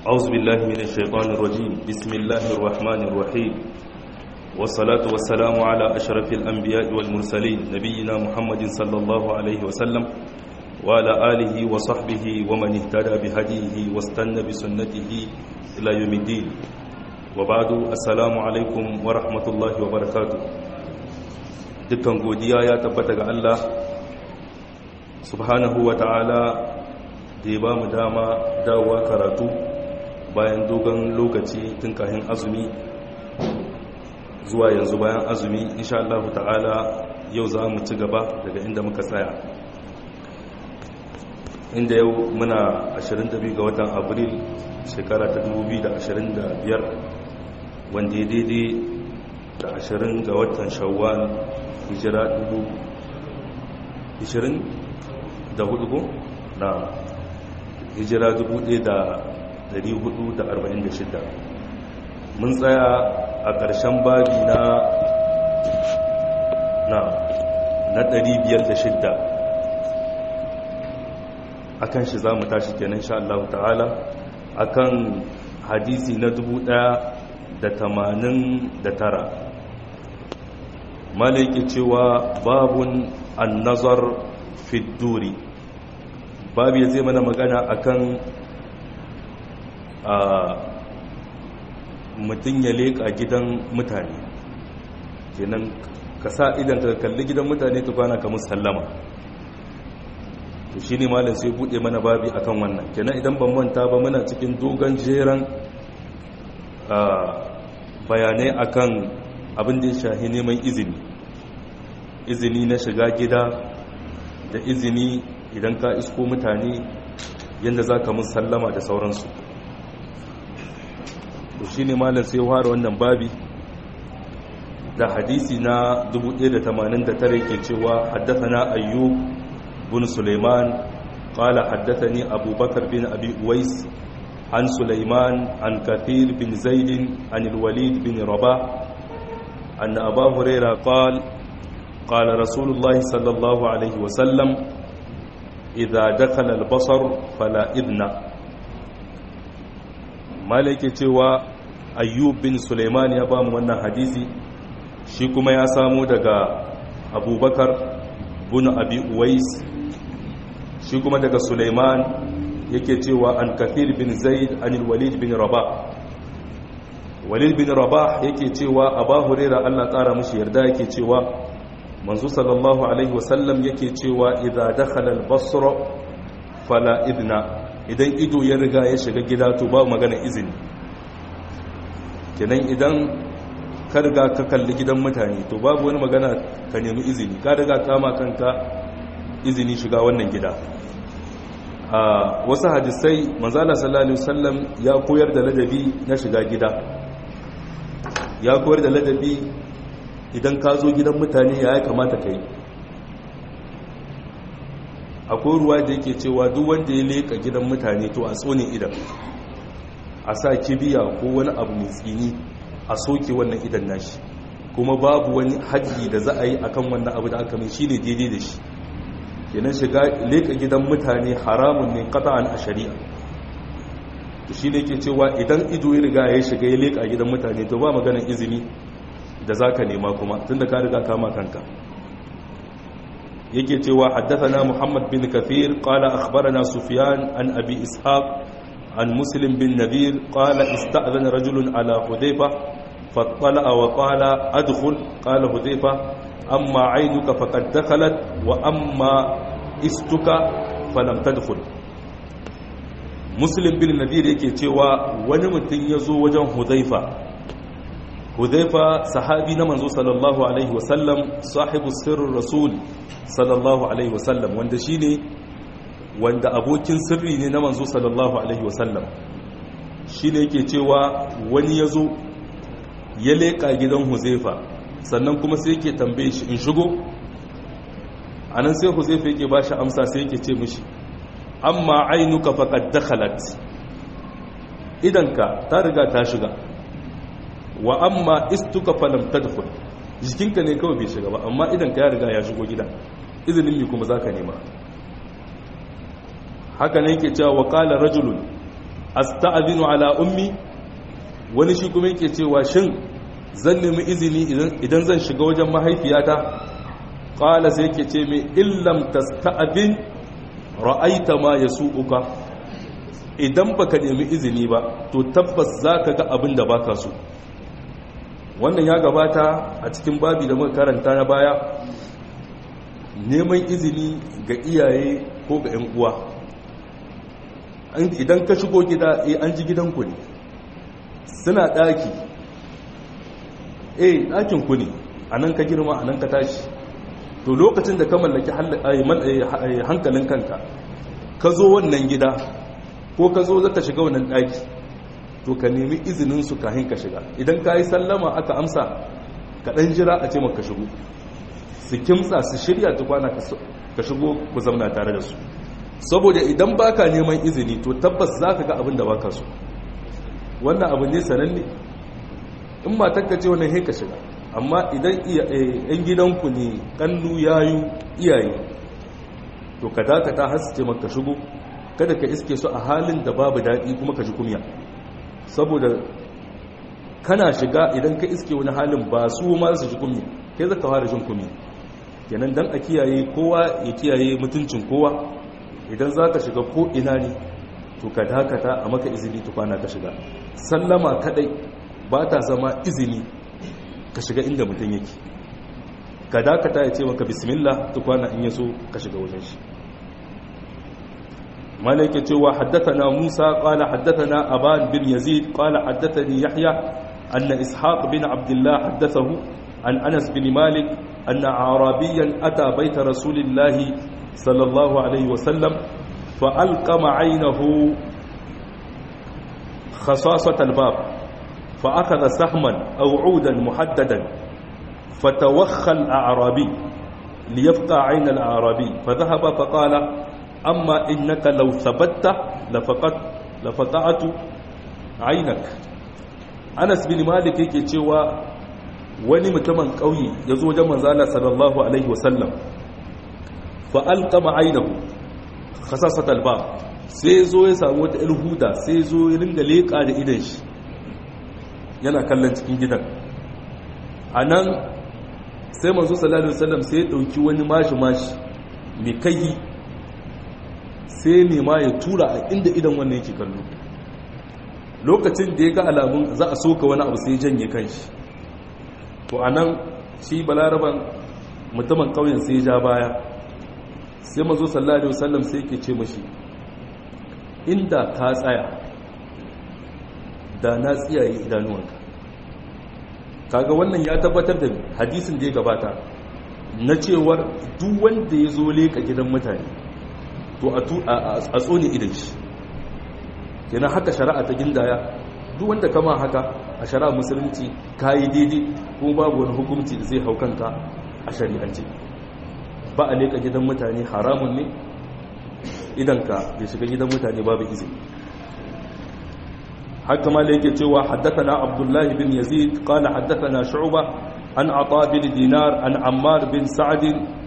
أعوذ بالله من الشيطان الرجيم بسم الله الرحمن الرحيم والصلاة والسلام على أشرف الأنبياء والمرسلين نبينا محمد صلى الله عليه وسلم وعلى آله وصحبه ومن اهتدى بهديه واستنى بسنته إلى يوم الدين وبعد السلام عليكم ورحمة الله وبركاته dukkan godiya ya tabbata ga Allah subhanahu wa ta'ala da ya ba mu dama dawowa karatu bayan dogon lokaci tun kahin azumi zuwa yanzu bayan azumi insha Allah ta'ala yau za mu ci gaba daga inda muka tsaya inda yau muna 22 ga watan abril shekara ta 2025 wanda ya daidai da 20 ga watan shawwal hijira 20 da hudu ko na hijira 1446 mun tsaya a ƙarshen babi na na na 506 akan shi za mu tashi kenan sha Allah ta'ala akan hadisi na 1089 malaki cewa babun annazar fidduri babu ya zai mana magana akan mutum ya leƙa gidan mutane kenan ka sa idan ka kalli gidan mutane ta kwana ka musallama to shi ne malin sai buɗe mana babi akan wannan kenan idan ban manta ba muna cikin dogon jeran bayanai akan abin da ya shahi neman izini izini na shiga gida da izini idan ka isko mutane yadda za ka musallama da sauransu to shi ne malar sai fara wannan babi da hadisi na 1089 ke cewa haddasa na ayyub bin suleiman قال حدثني أبو بكر بن أبي أويس عن سليمان عن كثير بن زيد عن الوليد بن رباح أن أبا هريرة قال قال رسول الله صلى الله عليه وسلم إذا دخل البصر فلا إذن مالك cewa ayyub bin suleiman ya ba mu wannan hadisi shi kuma ya samu daga abubakar bin abi uwais shi kuma daga suleiman yake cewa an kathir bin zaid anil walid bin rabah walid bin rabah yake cewa aba huraira Allah tsara mushi yarda yake cewa manzo sallallahu alaihi wasallam yake cewa idza dakhala al-basra fala idna idan ido ya riga ya shiga gida to ba magana izini kenan idan ka riga ka kalli gidan mutane to babu wani magana ka nemi izini ka riga kama kanka izini shiga wannan gida a wasu hadisai manzala sallallahu alaihi wasallam ya koyar da ladabi na shiga gida ya koyar da ladabi idan ka zo gidan mutane ya kamata ka yi akwai ruwa da yake cewa duk wanda ya leka gidan mutane to a tsone idan a sa kibiya ko wani abu mai tsini a soke wannan idan nashi kuma babu wani haji da za a yi akan wannan abu da aka mai shine daidai da shi kenan shiga leka gidan mutane haramun ne qata'an a shari'a to shine ke cewa idan ido ya riga ya shiga ya leka gidan mutane to ba maganar izini da zaka nema kuma tunda ka riga kama kanka yake cewa haddathana Muhammad bin Kathir qala akhbarana Sufyan an Abi Ishaq an Muslim bin Nadir qala ista'dhana rajulun ala Hudayfa fattala wa qala adkhul qala Hudayfa amma 'aynuka faqad dakhalat wa amma istuka falam tadkhul Muslim bin Nadir yake cewa wani mutum ya zo wajen Hudayfa Hudhaifa sahabi na manzo sallallahu alaihi wasallam sahibu sirrin rasul sallallahu alaihi wasallam wanda shine wanda abokin sirri ne na manzo sallallahu alaihi wasallam shine yake cewa wani yazo ya leka gidan Huzaifa sannan kuma sai yake tambaye shi in shigo anan sai Huzaifa yake bashi amsa sai yake ce mishi amma ainuka faqad dakhalat idanka ta riga ta shiga wa amma istuka falam tadkhul jikinka ne kawai bai shiga ba amma idan ka ya riga ya shigo gida izinin mi kuma zaka nema haka ne yake cewa wa qala rajulun asta'adinu ala ummi wani shi kuma yake cewa shin zan nemi izini idan zan shiga wajen mahaifiyata qala sai yake ce mai illam tasta'adin ra'aita ma yasu'uka idan baka nemi izini ba to tabbas zaka ga abin da baka so wannan ya gabata a cikin babi da muka karanta na baya neman izini ga iyaye ko ga 'yan uwa idan ka shigo gida eh an ji gidanku ne suna ɗaki eh ɗakin ku ne a nan ka girma a nan ka tashi to lokacin da ka mallaki hankalin kanka ka zo wannan gida ko ka zo zaka shiga wannan ɗaki to ka nemi izinin su kahin ka shiga idan ka yi sallama aka amsa ka ɗan jira a ce maka shigo su kimtsa su shirya tukwana ka shigo ku zamna tare da su saboda idan baka neman izini to tabbas za ka ga abin da baka so wannan abu ne sananne in matakka ce wannan ka shiga amma idan yan gidanku ne kannu yayu iyaye to ka dakata har su ce maka shigo kada ka iske su a halin da babu daɗi kuma ka ji kumya saboda kana shiga idan ka iske wani halin ba su ma su ji kumya kai zaka fara jin kumya kenan dan a kiyaye kowa ya kiyaye mutuncin kowa idan za ka shiga ko ina ne to ka dakata a maka izini tukwana ka shiga sallama kadai ba ta zama izini ka shiga inda mutum yake ka dakata ya ce maka bismillah tukwana in yaso ka shiga wajen shi malaka cewa haddathana Musa qala haddathana Aban bin Yazid qala haddathani Yahya anna Ishaq bin Abdullah haddathahu an Anas bin Malik anna Arabiyan ata baita Rasulillahi صلى الله عليه وسلم فألقم عينه خصاصة الباب فأخذ سهما أو عودا محددا فتوخى الأعرابي ليفقى عين الأعرابي فذهب فقال أما إنك لو ثبت لفقت لفقعت عينك أنس بن مالك yake cewa wani mutumin ƙauye ya zo wajen manzala sallallahu alaihi wasallam fa'alƙama ainihu khasasat alba sai zo ya samu wata ilhuda sai zo ya ringa leƙa da idan shi yana kallon cikin gidan a nan sai manzo sallallahu alaihi wasallam sai ya ɗauki wani mashi-mashi mai kai sai nema ya tura a inda idan wannan yake kallo lokacin da ya ga alamun za a soka wani abu sai janye kanshi to a nan shi balaraban mutumin ƙauyen sai ja baya sai mazo sallallahu alaihi wasallam sai yake ce mashi inda ka tsaya da na tsiyaye idanuwanka kaga wannan ya tabbatar da hadisin da ya gabata na cewar duk wanda ya zo leka gidan mutane to a tsone idan shi kenan haka shari'a ta gindaya duk wanda kama haka a shari'a musulunci kayi daidai ko babu wani hukunci da zai hau kanka a shari'ance ba a leka gidan mutane haramun ne idan ka ya shiga gidan mutane babu izini haka ma yake cewa haddathana abdullahi bin yazid qala haddathana shu'ba an ata bin dinar an ammar bin sa'd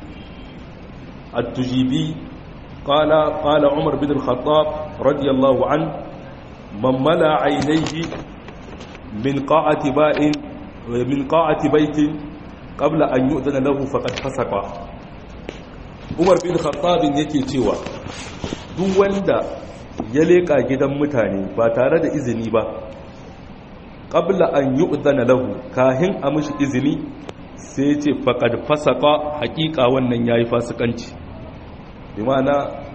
at-tujibi qala qala umar bin al-khattab radiyallahu an man mala aynayhi min qa'ati ba'in min qa'ati baitin qabla an yu'dana lahu faqad fasaqa umar bin khattabin yake cewa duk wanda ya leka gidan mutane ba tare da izini ba qabla an yu'dana lahu kahin a mishi izini sai ce faqad fasaqa haqiqa wannan yayi fasikanci bi ma'ana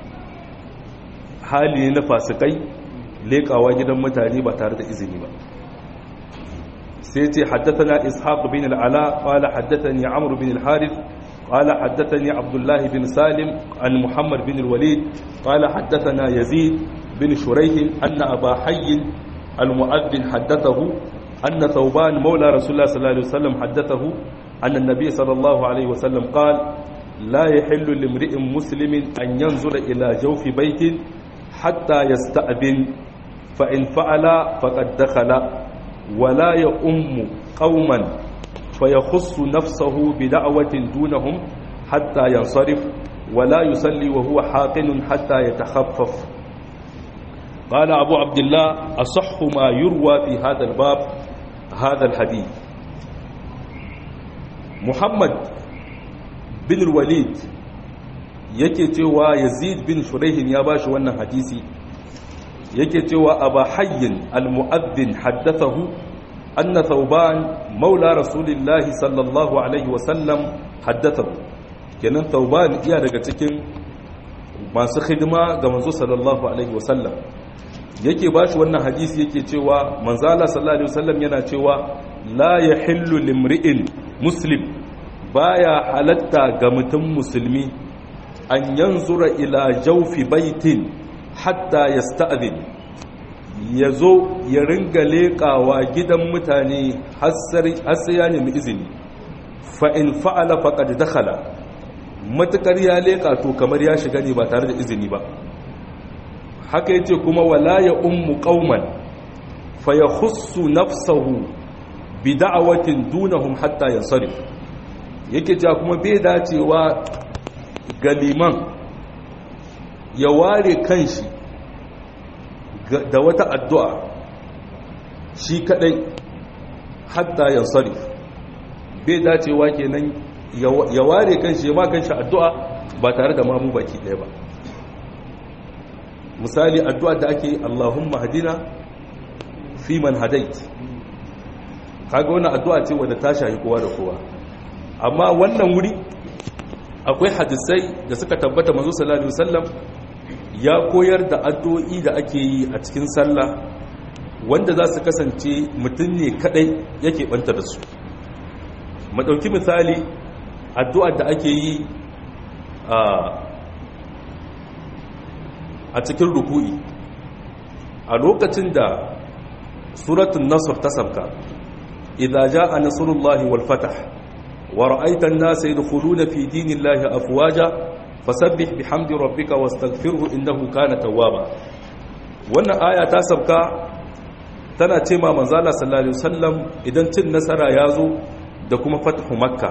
hali ne na fasikai lekawa gidan mutane ba tare da izini ba sai ce haddathana ishaq bin al-ala qala haddathani amr bin al-harith قال حدثني عبد الله بن سالم عن محمد بن الوليد قال حدثنا يزيد بن شريح أن أبا حي المؤذن حدثه أن ثوبان مولى رسول الله صلى الله عليه وسلم حدثه أن النبي صلى الله عليه وسلم قال لا يحل لامرئ مسلم أن ينظر إلى جوف بيت حتى يستأذن فإن فعل فقد دخل ولا يؤم قوما فيخص نفسه بدعوة دونهم حتى ينصرف ولا يصلي وهو حاقن حتى يتخفف قال أبو عبد الله أصح ما يروى في هذا الباب هذا الحديث محمد بن الوليد yake cewa yazid bin shuraihin ya bashi wannan hadisi yake cewa aba hayyin almu'adhdhin haddathahu anna thawban maula rasulillahi sallallahu alaihi wasallam haddathahu kenan thawban iya daga cikin masu khidma ga manzo sallallahu alaihi wasallam yake bashi wannan hadisi yake cewa manzo Allah sallallahu alaihi wasallam yana cewa la yahillu limri'in muslim baya halatta ga mutum musulmi an yanzura ila jawfi baitin hatta yasta'dhin yazo ya ringa leƙawa gidan mutane har sai ya nemi izini fa in fa'ala faqad dakhala matukar ya leƙa to kamar ya shiga ne ba tare da izini ba haka yace kuma wala ya ummu qauman fa yakhussu nafsahu bi da'awatin dunahum hatta yansarif yake cewa kuma bai dacewa ga liman ya ware kanshi da wata addu'a shi kadai hatta yansarif bai dacewa kenan ya ware kanshi ya ma kanshi addu'a ba tare da mamu baki ɗaya ba misali addu'a da ake Allahumma hadina fi man hadait kaga wannan addu'a ce wadda ta shahi kowa da kowa amma wannan wuri akwai hadisai da suka tabbata manzo sallallahu alaihi wasallam ya koyar da addu'o'i da ake yi a cikin sallah wanda za su kasance mutum ne kadai yake banta da su mu dauki misali addu'ar da ake yi a cikin ruku'i a lokacin da suratun nasr ta sabka idza jaa nasrullahi wal fath wa ra'aita an-nasa yadkhuluna fi dinillahi afwaja fasabbih bihamdi rabbika wastaghfirhu innahu kana tawwaba wannan aya ta sabka tana ce ma manzo Allah sallallahu alaihi wasallam idan cin nasara ya zo da kuma fathu makka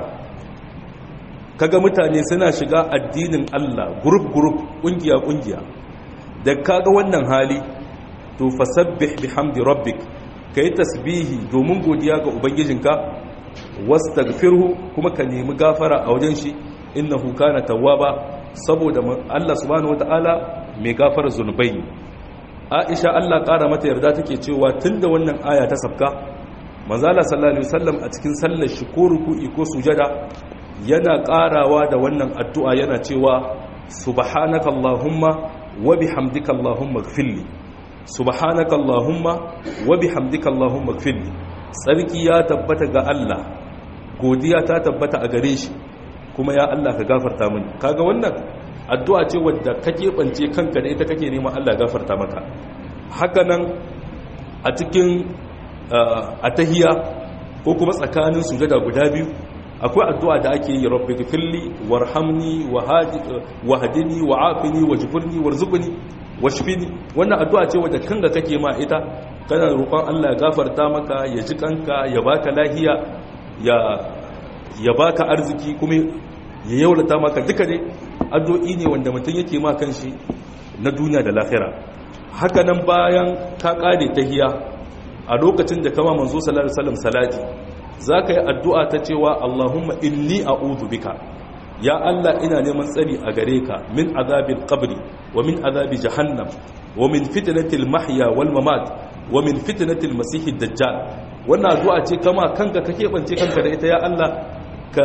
kaga mutane suna shiga addinin Allah group group kungiya kungiya da kaga wannan hali to fasabbih bihamdi rabbik kai tasbihi domin godiya ga ubangijinka wastaghfirhu kuma ka nemi gafara a wajen shi innahu kana tawwaba saboda Allah subhanahu wataala mai gafara zunubai ne Aisha Allah kara mata yarda take cewa tunda wannan aya ta sabka manzo Allah sallallahu alaihi wasallam a cikin sallar shi ko ruku'i ko sujada yana karawa da wannan addu'a yana cewa subhanaka allahumma wa bihamdika allahumma ighfirli subhanaka allahumma wa bihamdika allahumma ighfirli tsarki ya tabbata ga Allah godiya ta tabbata a gare shi kuma ya Allah ka gafarta mini kaga wannan addu'a ce wadda ka keɓance kanka da ita kake neman Allah gafarta maka haka nan a cikin atahiya ko kuma tsakanin sujada guda biyu akwai addu'a da ake yi rabbi gifirli warhamni wahdini wa'afini wajburni warzuqni washfini wannan addu'a ce wadda kanka kake ma ita kana roƙon Allah ya gafarta maka ya ji kanka ya baka lahiya ya ya baka arziki kuma ya yaulata maka duka ne addu'o'i ne wanda mutum yake ma kanshi na duniya da lahira haka nan bayan ka kare tahiya a lokacin da kama manzo sallallahu alaihi wasallam salati zaka yi addu'a ta cewa Allahumma inni a'udhu bika ya Allah ina neman tsari a gare ka min azabil qabri wa min azabi jahannam wa min fitnatil mahya wal mamat wa min fitnatil masihid dajjal wannan addu'a ce kama kanka kake bance kanka da ita ya Allah ka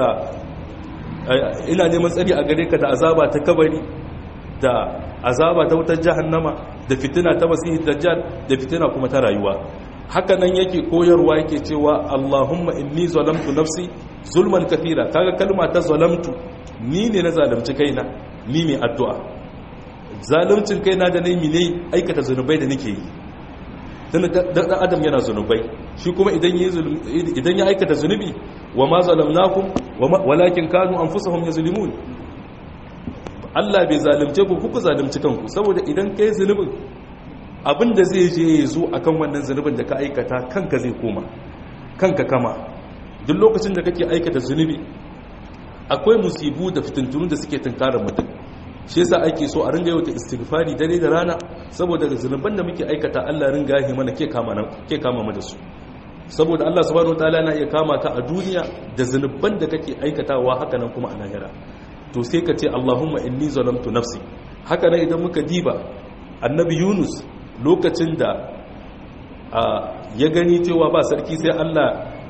ina neman tsari a gare ka da azaba ta kabari da azaba ta wutar jahannama da fitina ta masihid dajjal da fitina kuma ta rayuwa haka nan yake koyarwa yake cewa Allahumma inni zalamtu nafsi zulman kathira kaga kalma ta zalamtu ni ne na zalunci kaina ni mai addu'a zaluncin kaina da nayi ne aikata zanubai da nake yi dan adam yana zanubai shi kuma idan ya idan ya aikata zanubi wa ma zalamnakum walakin kanu anfusahum yazlimun Allah bai zalunce ku kuku zalunci kanku saboda idan kai zunubin abinda zai je ya zo akan wannan zunubin da ka aikata kanka zai koma kanka kama duk lokacin da kake aikata zunubi akwai musibu da fitintunu da suke tunkarar mutum shi yasa ake so a ringa yawata istighfari dare da rana saboda zunuban da muke aikata Allah ringa yahi mana ke kama ke kama mu da su saboda Allah subhanahu wataala na iya kama ka a duniya da zunuban da kake aikatawa haka nan kuma a lahira to sai ka ce Allahumma inni zalamtu nafsi haka nan idan muka diba annabi Yunus lokacin da ya gani cewa ba sarki sai Allah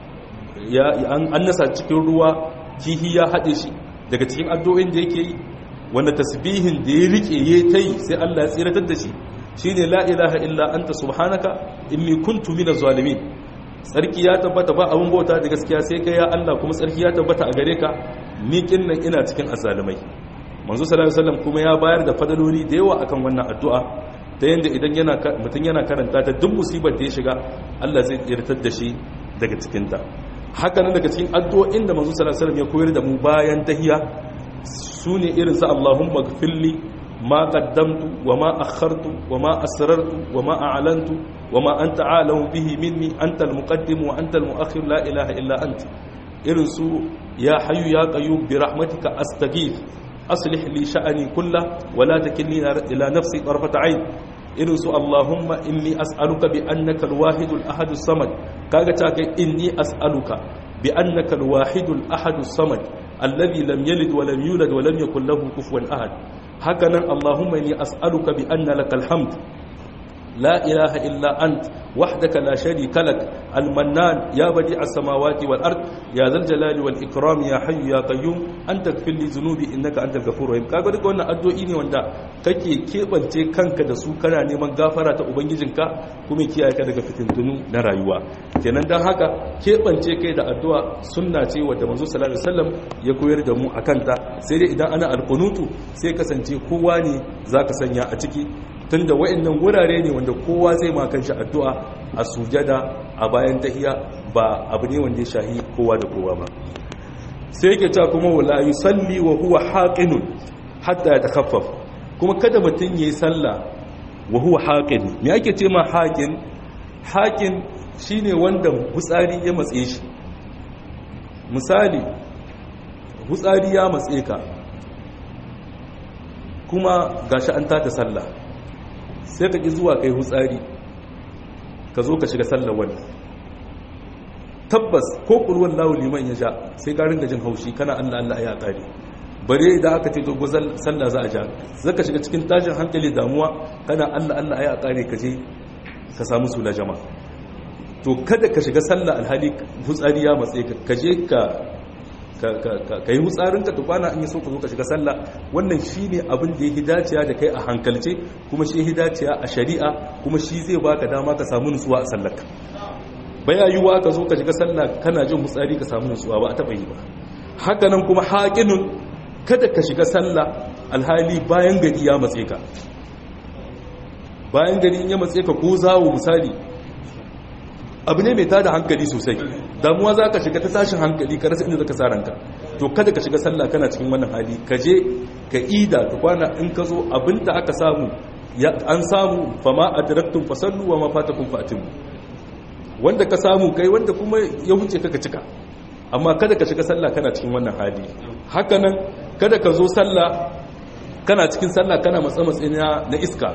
ya an nasa cikin ruwa kihi ya haɗe shi daga cikin addu'o'in da yake yi wanda tasbihin da ya rike ya ta yi sai Allah ya tsiratar da shi shine la ilaha illa anta subhanaka inni kuntu minaz zalimin tsarki ya tabbata ba abin bauta da gaskiya sai kai ya Allah kuma tsarki ya tabbata a gare ka ni kinnan ina cikin azalimai manzo sallallahu alaihi wasallam kuma ya bayar da fadaloli da yawa akan wannan addu'a ta yanda idan yana mutun yana karanta ta duk musibar da ya shiga Allah zai tsirtar da shi daga cikin ta haka nan daga cikin addu'o'in da manzo sallallahu alaihi wasallam ya koyar da mu bayan tahiyya sune irin sa Allahumma gfirli ma qaddamtu wa ma akhartu wa ma asrartu wa ma a'lantu wa ma anta a'lamu bihi minni anta al-muqaddim wa anta al-mu'akhir la ilaha illa anta irin su ya hayyu ya qayyum bi rahmatika astaghith aslih li sha'ani kullah wa la takilni ila nafsi tarfata 'ain irin su Allahumma inni as'aluka bi annaka al-wahid al-ahad as-samad kaga ta kai inni as'aluka bi annaka al-wahid al-ahad as-samad alladhi lam yalid wa lam yulad wa lam yakul lahu kufuwan ahad hakanan Allahumma inni as'aluka bi anna lakal hamd لا إله إلا أنت وحدك لا شريك لك المنان يا بديع السماوات والأرض يا ذا الجلال والإكرام يا حي يا قيوم أنت اغفر لي ذنوبي إنك أنت الغفور الرحيم kaga duka wannan addu'o'i ne wanda kake kebance kanka da su kana neman gafara ta ubangijinka kuma kiyaye ka daga fitintunu na rayuwa kenan dan haka kebance kai da addu'a sunna ce wadda manzo sallallahu alaihi wasallam ya koyar da mu akan ta sai dai idan ana alqunutu sai kasance kowa ne zaka sanya a ciki tunda wa'annan wurare ne wanda kowa zai ma kanshi addu'a a sujada a bayan tahiya ba abu ne wanda ya shahi kowa da kowa ba sai yake ta kuma wala yusalli wa huwa haqinun hatta yatakhaffaf kuma kada mutun yayi sallah wa huwa haqin me ake ce ma haqin haqin shine wanda hutsari ya matse shi misali hutsari ya matse ka kuma gashi an tada sallah sai ka ƙi zuwa kai hutsari ka zo ka shiga sallar wani tabbas ko ƙulwar lawo liman ya sha sai ka ringa jin haushi kana allah allah ya ƙari bare idan aka ce dogo sallah za a ja za ka shiga cikin tashin hankali damuwa kana allah allah ya ƙari ka je ka samu sula jama to kada ka shiga sallah alhali hutsari ya matse ka je ka ka yi hutsarinka tukwana in yi so ka zo ka shiga sallah wannan shi ne abin da ya hidaciya da kai a hankalce kuma shi hidaciya a shari'a kuma shi zai baka dama ka samu nutsuwa a sallarka baya yiwuwa ka zo ka shiga sallah kana jin hutsari ka samu nutsuwa ba a taɓa yi ba haka nan kuma haƙinun kada ka shiga sallah alhali bayan gari ya matse ka bayan gari in ya matse ka ko zawo misali abu ne mai tada hankali sosai damuwa za ka shiga ta tashin hankali ka rasa inda zaka sa ranka to kada ka shiga sallah kana cikin wannan hali ka je ka ida ka kwana in ka zo abinda aka samu an samu fama adraktum fasallu wa ma fatakum fatimu wanda ka samu kai wanda kuma ya wuce ka cika amma kada ka shiga sallah kana cikin wannan hali haka nan kada ka zo sallah kana cikin sallah kana matsa matsi na iska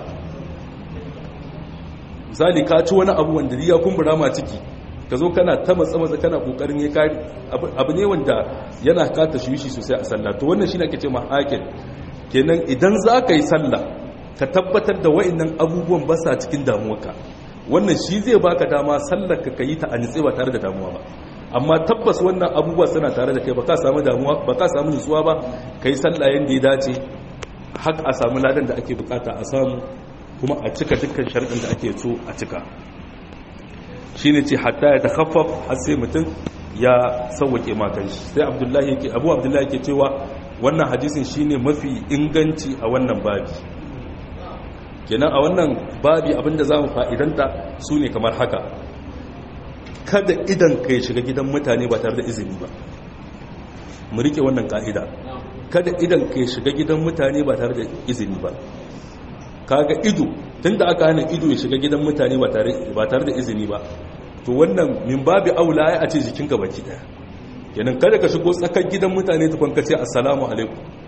misali ka ci wani abu wanda ya kumbura ma ciki ka zo kana ta matsa matsa kana kokarin ya kari abu ne wanda yana kata shi sosai a sallah to wannan shine ake ce ma hakin kenan idan za ka yi sallah ka tabbatar da wa'annan abubuwan ba sa cikin damuwarka wannan shi zai baka dama sallar ka kayi ta a nitse ba tare da damuwa ba amma tabbas wannan abubuwa suna tare da kai ba ka samu damuwa ba ka samu nutsuwa ba kai sallah yanda ya dace har a samu ladan da ake bukata a samu kuma a cika dukkan sharɗin da ake so a cika shi ne ce hatta ya takhaffaf har sai mutum ya sauwake makan shi sai abdullahi yake abu abdullahi yake cewa wannan hadisin shine mafi inganci a wannan babi kenan a wannan babi abinda za mu fa'idanta su ne kamar haka kada idan ka shiga gidan mutane ba tare da izini ba mu rike wannan ka'ida kada idan ka shiga gidan mutane ba tare da izini ba kaga ido tunda aka hana ido ya shiga gidan mutane ba tare da izini ba to wannan min babi aula ya ce jikinka baki daya kenan kada ka shigo tsakar gidan mutane tukun ka ce assalamu alaikum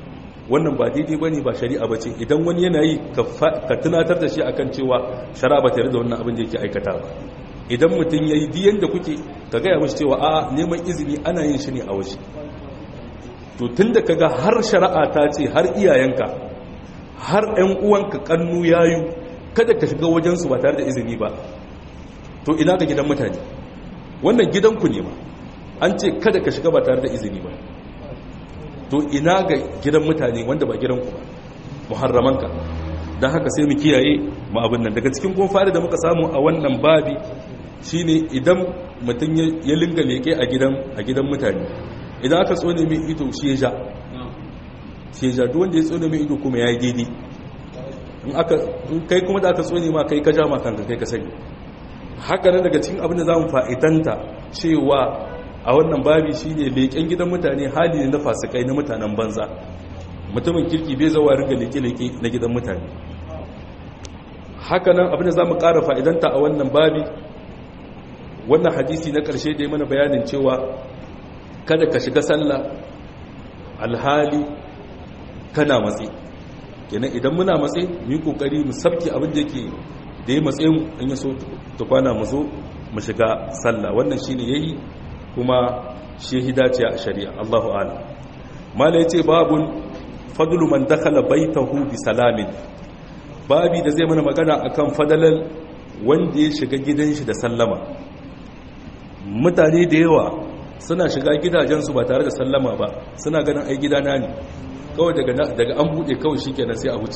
wannan ba daidai bane ba shari'a bace idan wani yana yi ka tunatar da shi akan cewa shari'a ba tare da wannan abin da yake aikata ba idan mutum yayi diyan da kuke ka gaya mashi cewa a neman izini ana yin shi ne a waje to tunda kaga har shari'a ta ce har iyayenka har ƴan uwanka kannu yayu kada ka shiga wajen su ba tare da izini ba to ina ga gidan mutane wannan gidanku ne ma an ce kada ka shiga ba tare da izini ba to ina ga gidan mutane wanda ba gidanku ba muharramanka don haka sai mu kiyaye mu abin nan daga cikin kun fari da muka samu a wannan babi shine idan mutum ya linga leke a gidan a gidan mutane idan aka tsone mai ido shi ya ja shi ya ja duk wanda ya tsone mai ido kuma ya yi daidai in aka in kai kuma da aka tsone ma kai ka ja ma kanka kai ka sani haka nan daga cikin abin da zamu fa'idanta cewa a wannan babi shine leƙen gidan mutane hali ne na fasikai na mutanen banza mutumin kirki bai zawa ringa leke-leke na gidan mutane haka nan abin da za mu ƙara fa'idanta a wannan babi wannan hadisi na ƙarshe da ya mana bayanin cewa kada ka shiga sallah alhali kana matsi kenan idan muna matsi mu yi ƙoƙari mu sabki abin da yake da ya matse mu in ya so ta kwana mu zo mu shiga sallah wannan shi ne ya yi kuma shi hidaciya a shari'a allahu ala mala ya ce babun fadlu man dakhala baitahu bi salamin babi da zai mana magana akan fadalan wanda ya shiga gidan shi da sallama mutane da yawa suna shiga gidajensu ba tare da sallama ba suna ganin ai gidana ne kawai daga daga an bude kawai shikenan sai a wuce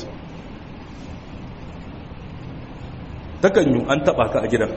takan yi an taba ka a gidan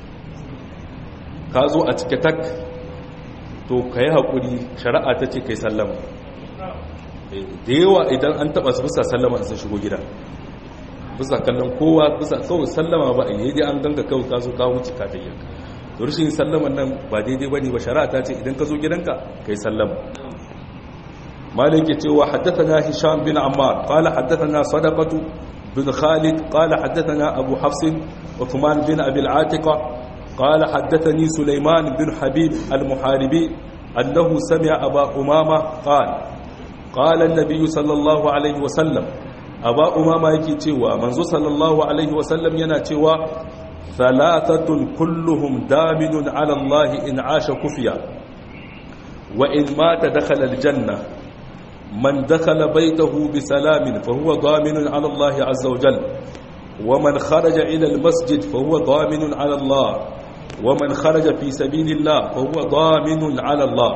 ka zo a cike tak to ka yi haƙuri shari'a ta ce kai sallama da yawa idan an taba su bisa sallama sun shigo gida bisa kallon kowa bisa kawai sallama ba a yi dai an ganga kawai ka zo ka wuce ka tayyar to rashin sallaman nan ba daidai ba ne ba shari'a ta ce idan ka zo gidanka kai sallama malik ya ce wa haddathana hisham bin ammar qala haddathana sadaqatu bin khalid qala haddathana abu hafs uthman bin abi al-atiqa qala haddathani sulaiman bin habib al-muharibi annahu sami'a aba umama qala قال النبي صلى الله عليه وسلم aba umama yake cewa manzo sallallahu alaihi wasallam yana cewa thalathatun kulluhum daminun ala Allah in asha kufiya wa in mata dakhala aljanna man dakhala baytahu bi salamin fa huwa daminun ala Allah azza wa jalla wa man kharaja ila almasjid fa huwa daminun ala Allah wa man kharaja fi sabilillah fa huwa daminun ala Allah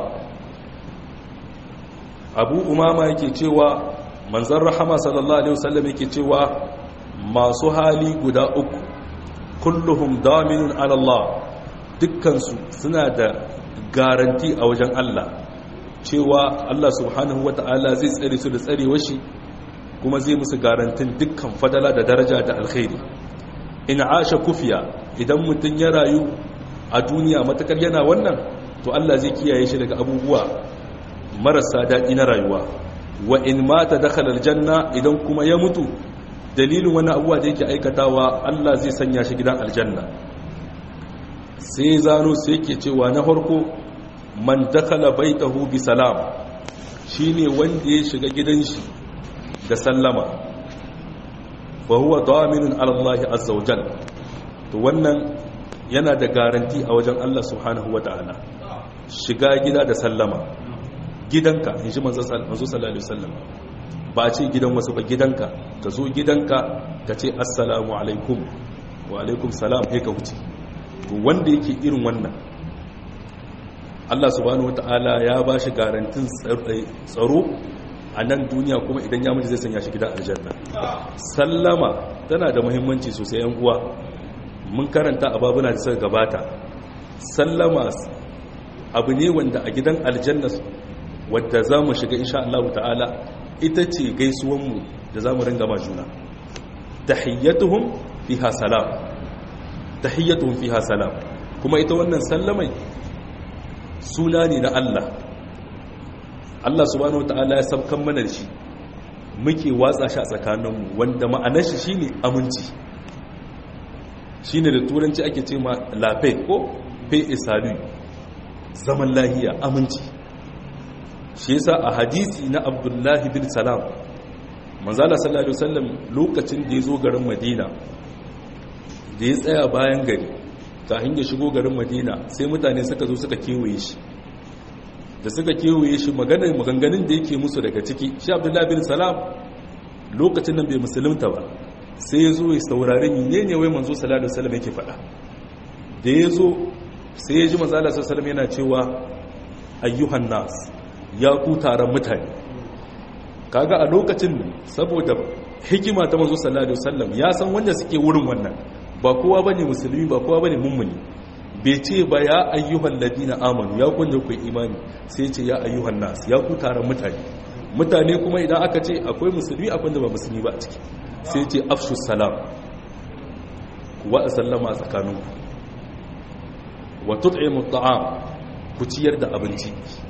abu umama yake cewa manzan rahama sallallahu alaihi wasallam yake cewa masu hali guda uku kulluhum daminun ala Allah dukkansu suna da garanti a wajen Allah cewa Allah subhanahu wata'ala zai tsare su da tsarewar shi kuma zai musu garantin dukkan fadala da daraja da alkhairi in asha kufiya idan mutum ya rayu a duniya matakar yana wannan to Allah zai kiyaye shi daga abubuwa marasa daɗi na rayuwa wa in mata dakhala aljanna idan kuma ya mutu dalilin wani abuwa da yake aikatawa Allah zai sanya shi gidan aljanna sai zano sai yake cewa na farko man dakhala baitahu bi salam shine wanda ya shiga gidan shi da sallama wa huwa daminun ala Allah azza wajal to wannan yana da garanti a wajen Allah subhanahu wataala shiga gida da sallama gidanka in ji manzo sallallahu alaihi wasallam ba ce gidan wasu ba gidanka ka zo gidanka ka ce assalamu alaikum wa alaikum salam sai ka wuce to wanda yake irin wannan Allah subhanahu wataala ya ba shi garantin tsaro a nan duniya kuma idan ya mutu zai sanya shi gidan aljanna sallama tana da muhimmanci sosai yan uwa mun karanta a babuna da suka gabata sallama abu ne wanda a gidan aljanna wadda za mu shiga insha Allah ta'ala ita ce gaisuwanmu da za mu ringa ma juna tahiyyatuhum fiha salam tahiyyatuhum fiha salam kuma ita wannan sallamai suna ne na Allah Allah subhanahu ta'ala ya sabkan mana da shi muke watsa shi a tsakaninmu wanda ma'anar shi shine aminci shine da turanci ake ce ma lafe ko fe isalu zaman lahiya aminci shi yasa a hadisi na abdullahi bin salam manzala sallallahu alaihi wasallam lokacin da ya zo garin madina da ya tsaya bayan gari kafin ya shigo garin madina sai mutane suka zo suka kewaye shi da suka kewaye shi maganar maganganun da yake musu daga ciki shi abdullahi bin salam lokacin nan bai musulunta ba sai ya zo ya saurari ne ne wai manzo sallallahu alaihi wasallam yake faɗa da ya zo sai ya ji manzo sallallahu alaihi wasallam yana cewa ayyuhan nas ya ku taron mutane kaga a lokacin saboda hikima ta manzo sallallahu alaihi wasallam ya san wanda suke wurin wannan ba kowa bane musulmi ba kowa bane mummuni bai ce ba ya ayyuhan ladina amanu ya kunje ku imani sai ce ya ayyuhan nas ya ku taron mutane mutane kuma idan aka ce akwai musulmi akwai da ba musulmi ba a ciki sai ce afshu salam wa sallama tsakaninku wa tut'imu at'am ku ciyar da abinci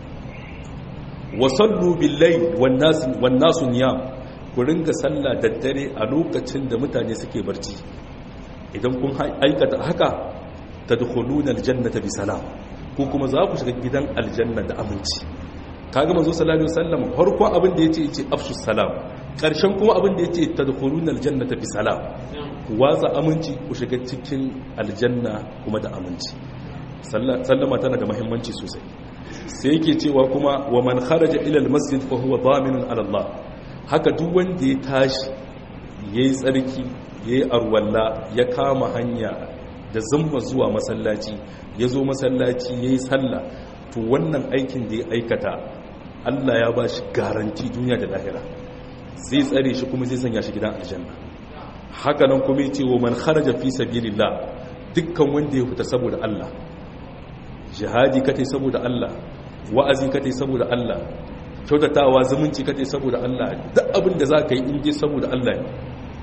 wa sallu bil layl wan nas wan nasu niyam ku ringa sallah daddare a lokacin da mutane suke barci idan kun aikata haka tadkhuluna aljannata bi salam ko kuma za ku shiga gidan aljanna da aminci kaga manzo sallallahu alaihi wasallam farko abin da yace yace afshu salam karshen kuma abin da yace tadkhuluna aljannata bi salam ku watsa aminci ku shiga cikin aljanna kuma da aminci sallama tana da muhimmanci sosai sai yake cewa kuma wa man kharaja ila almasjid fa huwa daminun ala Allah haka duk wanda ya tashi yayi tsarki yayi arwalla ya kama hanya da zumma zuwa masallaci ya zo masallaci yayi sallah to wannan aikin da ya aikata Allah ya ba shi garanti duniya da lahira zai tsare shi kuma zai sanya shi gidan aljanna haka nan kuma yace wa man kharaja fi sabilillah dukkan wanda ya fita saboda Allah jihadi katai saboda Allah wa'azi katai saboda Allah kyautatawa zumunci katai saboda Allah duk abin da zaka yi in je saboda Allah ne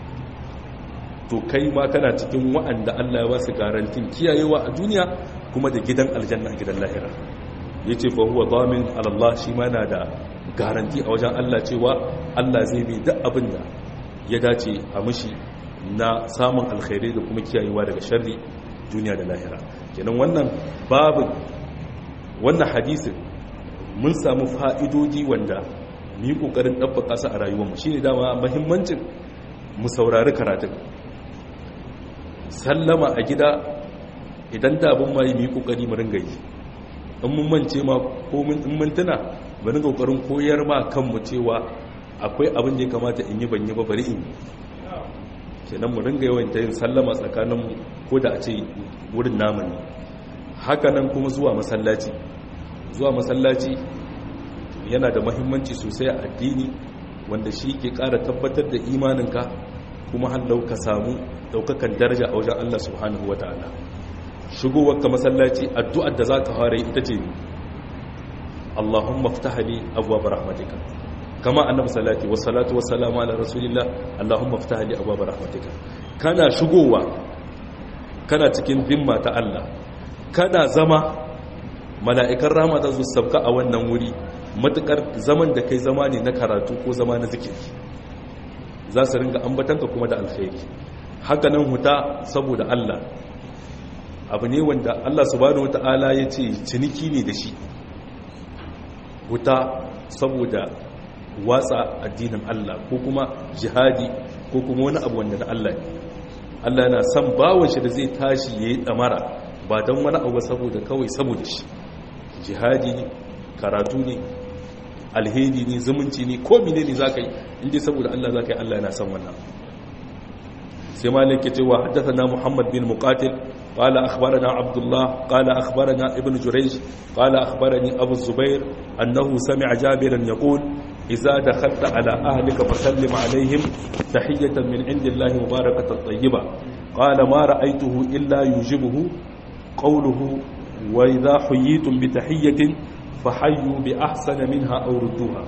to kai ma kana cikin wa'anda Allah ya ba su garantin kiyayewa a duniya kuma da gidan aljanna gidan lahira ya ce fa huwa damin alallah shi ma na da garanti a wajen Allah cewa Allah zai bi duk abin da ya dace a mushi na samun alkhairai da kuma kiyayewa daga sharri duniya da lahira kenan wannan babu wannan hadisin mun samu fa'idoji wanda mu yi kokarin ɗabbaka su a rayuwarmu shine dama muhimmancin mu saurari karatun sallama a gida idan da abin ma yi mu yi kokari mu ringa yi in mun mance ma ko in mun tuna bari kokarin koyar ma kanmu cewa akwai abin da ya kamata in yi ban yi ba bari in yi kenan mu ringa yawan yin sallama tsakanin ko da a ce wurin namu ne hakanan kuma zuwa masallaci zuwa masallaci yana da mahimmanci sosai a addini wanda shi ke ƙara tabbatar da imaninka kuma hallau ka samu ɗaukakan daraja a wajen Allah subhanahu wa ta'ala shigowar ka masallaci addu'ar da za ka fara yi ita ce Allahumma ftahli abwaab rahmatika kama annabi salati wa salatu wa salamu ala rasulillah Allahumma ftahli abwaab rahmatika kana shigowa kana cikin zimma ta Allah kana zama mala'ikan rahama za su sabka a wannan wuri matukar zaman da kai zama ne na karatu ko zama na zikiri za su ringa ambatanka kuma da alkhairi haka nan huta saboda Allah abu ne wanda Allah subhanahu wata'ala ya ce ciniki ne da shi wuta saboda watsa addinin Allah ko kuma jihadi ko kuma wani abu wanda na Allah ne Allah yana son bawon shi da zai tashi ya yi ɗamara ba don wani abu saboda kawai saboda shi jihadi ne karatu ne alheri ne zumunci ne ko mine ne za ka yi inda saboda Allah za ka yi Allah yana son wannan sai malik ya ce wa haddasa na muhammad bin muqatil قال أخبرنا عبد الله قال أخبرنا ابن جريج قال أخبرني أبو الزبير أنه سمع جابرا يقول إذا دخلت على أهلك فسلم عليهم تحية من عند الله مباركة طيبة قال ما رأيته إلا يجبه قوله وإذا حييتم بتحية فحيوا بأحسن منها أو ردوها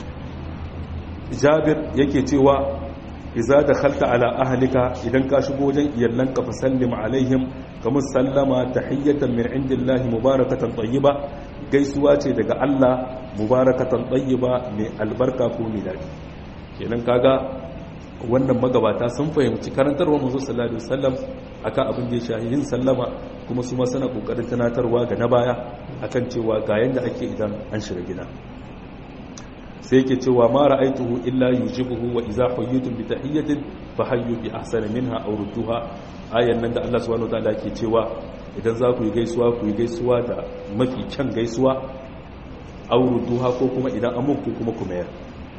جابر يكتوى إذا دخلت على أهلك إذا كاشبوا جن يلنك فسلم عليهم كما سلم تحية من عند الله مباركة طيبة gaisuwa ce daga Allah mubarakatan tayyiba mai albarka ko mai dadi kenan kaga wannan magabata sun fahimci karantarwar manzo sallallahu alaihi wasallam akan abin da ya shahi yin sallama kuma su ma suna kokarin tunatarwa ga na baya akan cewa ga yanda ake idan an shiga gida sai yake cewa ma ra'aituhu illa yujibuhu wa idza hayyitum bi tahiyyatin fa hayyu bi ahsani minha aw rudduha ayan nan da Allah subhanahu wataala yake cewa idan za ku yi gaisuwa ku yi gaisuwa da mafi kyan gaisuwa aw rudduha ko kuma idan an muku kuma ku mayar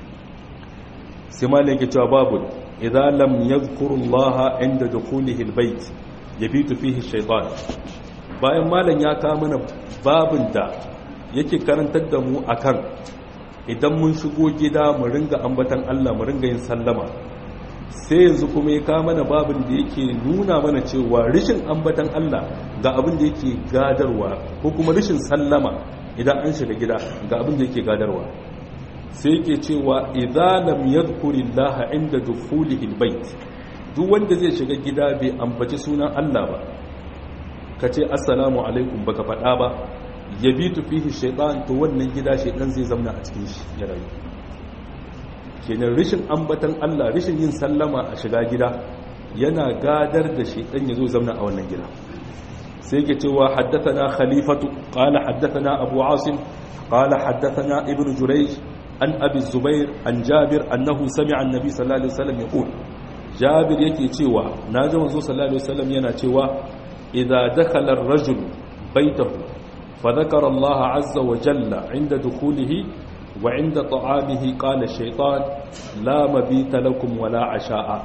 sai ma yake cewa babu idza lam yadhkuru Allah inda dukhulihi albayt yabitu fihi shaytan bayan malam ya kawo mana babin da yake karantar da mu akan idan mun shigo gida mu ringa ambatan Allah mu ringa yin sallama sai yanzu kuma ya kawo mana babin da yake nuna mana cewa rishin ambatan Allah ga abin da yake gadarwa ko kuma rishin sallama idan an shiga gida ga abin da yake gadarwa sai yake cewa idza lam yadhkurillaha inda dukhulihi albayt duk wanda zai shiga gida bai ambaci sunan Allah ba kace assalamu alaikum baka faɗa ba yabitu fihi shaytan to wannan gida shaytan zai zamna a cikin shi ya rayu kenan rishin ambatan Allah rishin yin sallama a shiga gida yana gadar da shaytan ya zo zamna a wannan gida sai yake cewa haddathana khalifatu qala haddathana abu asim qala haddathana ibnu jurayj an abi zubair an jabir annahu sami'a annabi sallallahu alaihi wasallam yaqul jabir yake cewa naji manzo sallallahu alaihi wasallam yana cewa idza dakhala ar-rajul baytahu fa dhakara Allah azza wa jalla 'inda dukhulihi wa 'inda ta'amihi qala ash-shaytan la mabita lakum wala 'asha'a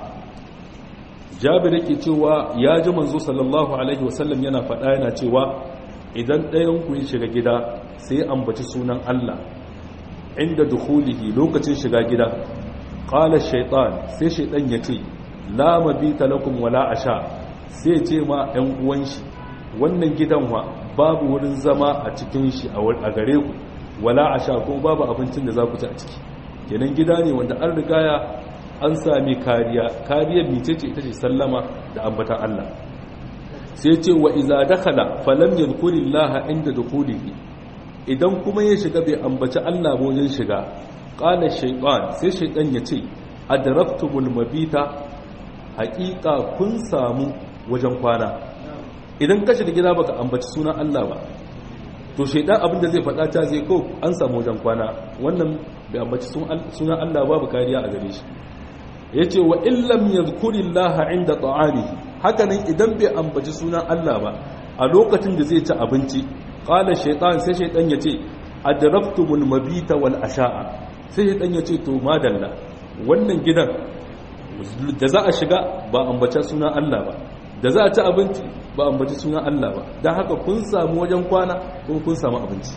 jabir yake cewa ya ji manzo sallallahu alaihi wasallam yana faɗa yana cewa idan ɗayan ku ya shiga gida sai ambaci sunan Allah inda dukhulihi lokacin shiga gida qala shaytan sai shaytan yace la mabita lakum wala asha sai ce ma ɗan uwan shi wannan gidan wa babu wurin zama a cikin shi a gare ku wala asha ko babu abincin da za ku ci a ciki kenan gida ne wanda an rigaya an sami kariya kariyar micece ita ce sallama da ambatan Allah sai ce wa iza dakhala falam yadhkurillaha inda dukhulihi idan kuma ya shiga bai ambaci Allah ba wajen shiga qala shaytan sai shaytan ya ce adraktumul mabita haqiqa kun samu wajen kwana idan ka shiga gida baka ambaci sunan Allah ba to shaytan abinda zai faɗa ta zai ko an samu wajen kwana wannan bai ambaci sunan Allah babu kariya a gare shi yace wa illam yadhkurillaha inda ta'amihi hakanan idan bai ambaci sunan Allah ba a lokacin da zai ci abinci qala shaytan sai shaytan yace adraktumul mabita wal asha'a sai shaytan yace to madalla wannan gidan da za a shiga ba ambaci sunan Allah ba da za a ci abinci ba ambaci sunan Allah ba dan haka kun samu wajen kwana ko kun samu abinci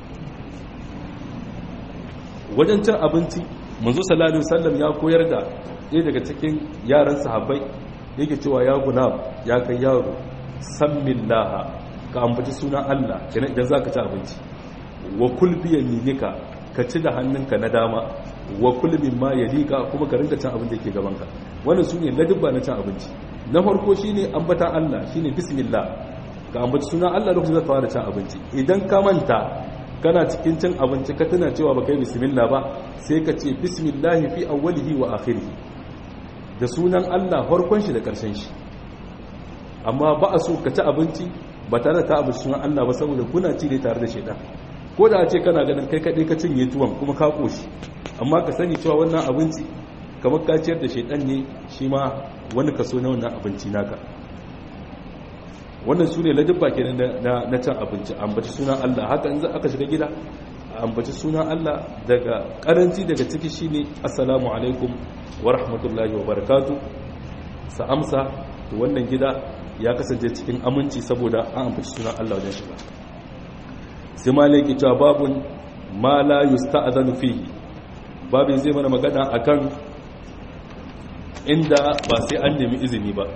wajen cin abinci manzo sallallahu alaihi wasallam ya koyar da ɗaya daga cikin yaran sahabbai yake cewa ya guna ya kai yaro sammillaha ka ambaci sunan Allah kenan idan zaka ci abinci wa kul bi yaminika ka ci da hannunka na dama wa kul mimma yalika kuma ka rinka cin abin da yake gabanka wannan sune ladubba na cin abinci na farko shine ambatan Allah shine bismillah ka ambaci sunan Allah lokacin da ka fara cin abinci idan ka manta kana cikin cin abinci ka tana cewa baka yi bismillah ba sai ka ce bismillah fi awwalihi wa akhirihi da sunan Allah farkon shi da ƙarshen shi amma ba a so ka ci abinci ba tare da ka abinci sunan Allah ba saboda kuna ci ne tare da shaidan ko da a ce kana ganin kai kaɗai ka cinye tuwon kuma ka ƙoshi amma ka sani cewa wannan abinci kamar ka ciyar da shaidan ne shi ma wani kaso na wannan abinci naka wannan su ne ladabba ke na cin abinci ambaci sunan Allah haka in za aka shiga gida ambaci sunan Allah daga karanci daga ciki shine assalamu alaikum wa rahmatullahi wa barakatu sa amsa to wannan gida ya kasance cikin aminci saboda an ambaci sunan Allah wajen shiga sai malaki cewa babun ma la yusta'zanu fihi babin zai mana magana akan inda ba sai an nemi izini ba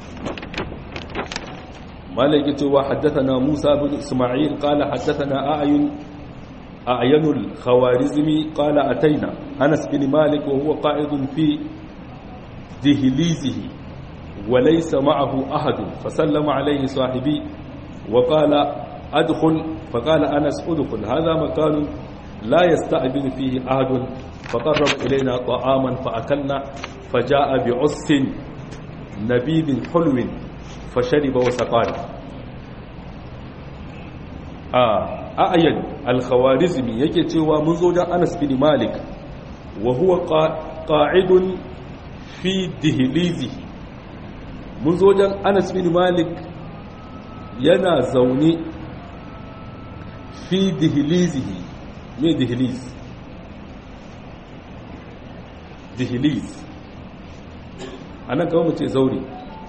malaki cewa haddathana Musa bin Isma'il qala haddathana A'yun أعين الخوارزمي قال أتينا أنس بن مالك وهو قائد في دهليزه وليس معه أحد فسلم عليه صاحبي وقال أدخل فقال أنس أدخل هذا مكان لا يستأذن فيه أحد فقرب إلينا طعاما فأكلنا فجاء بعس نبيذ حلو فشرب وسقانا آه a'ayan al-khawarizmi yake cewa mun zo dan Anas bin Malik wa huwa qa'idun fi dihlizi mun zo dan Anas bin Malik yana zaune fi dihlizihi me dihliz dihliz anan kawai mu ce zaure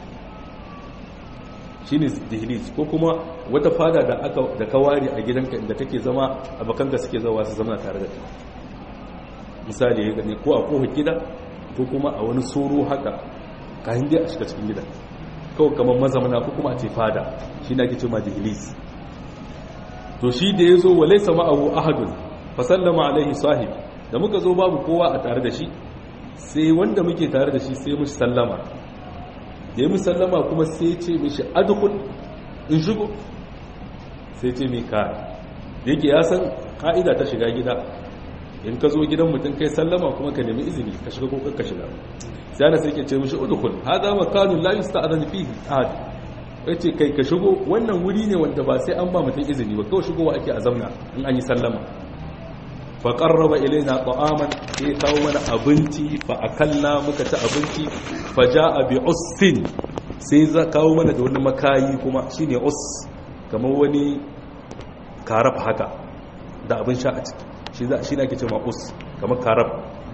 shine dihliz ko kuma wata fada da aka da kawari a gidanka inda take zama abakanka suke zawa su zama tare da kai misali ya gane ko a kofa gida ko kuma a wani soro haka kayan dai a shiga cikin gida kawai kamar mazamana ko kuma a ce fada shi na gice ma dihliz to shi da ya zo wa laisa ma'ahu ahadun fa sallama alaihi sahib da muka zo babu kowa a tare da shi sai wanda muke tare da shi sai mushi sallama da ya musallama kuma sai ce mishi adukun in shigo sai ce mai ka da yake ya san ka'ida ta shiga gida in ka zo gidan mutum kai sallama kuma ka nemi izini ka shiga ko ka shiga sai ana sai ke ce mishi udukun hada makanun la yusta'adhan fihi ahad yace kai ka shigo wannan wuri ne wanda ba sai an ba mutum izini ba kawai shigowa ake a zauna in an yi sallama fa qarraba ilaina ta'aman sai kawo mana abinci fa akalla muka ci abinci fa jaa bi ussin sai za kawo mana da wani makayi kuma shine us kamar wani karaf haka da abin sha a ciki shi za shi nake cewa us kamar karaf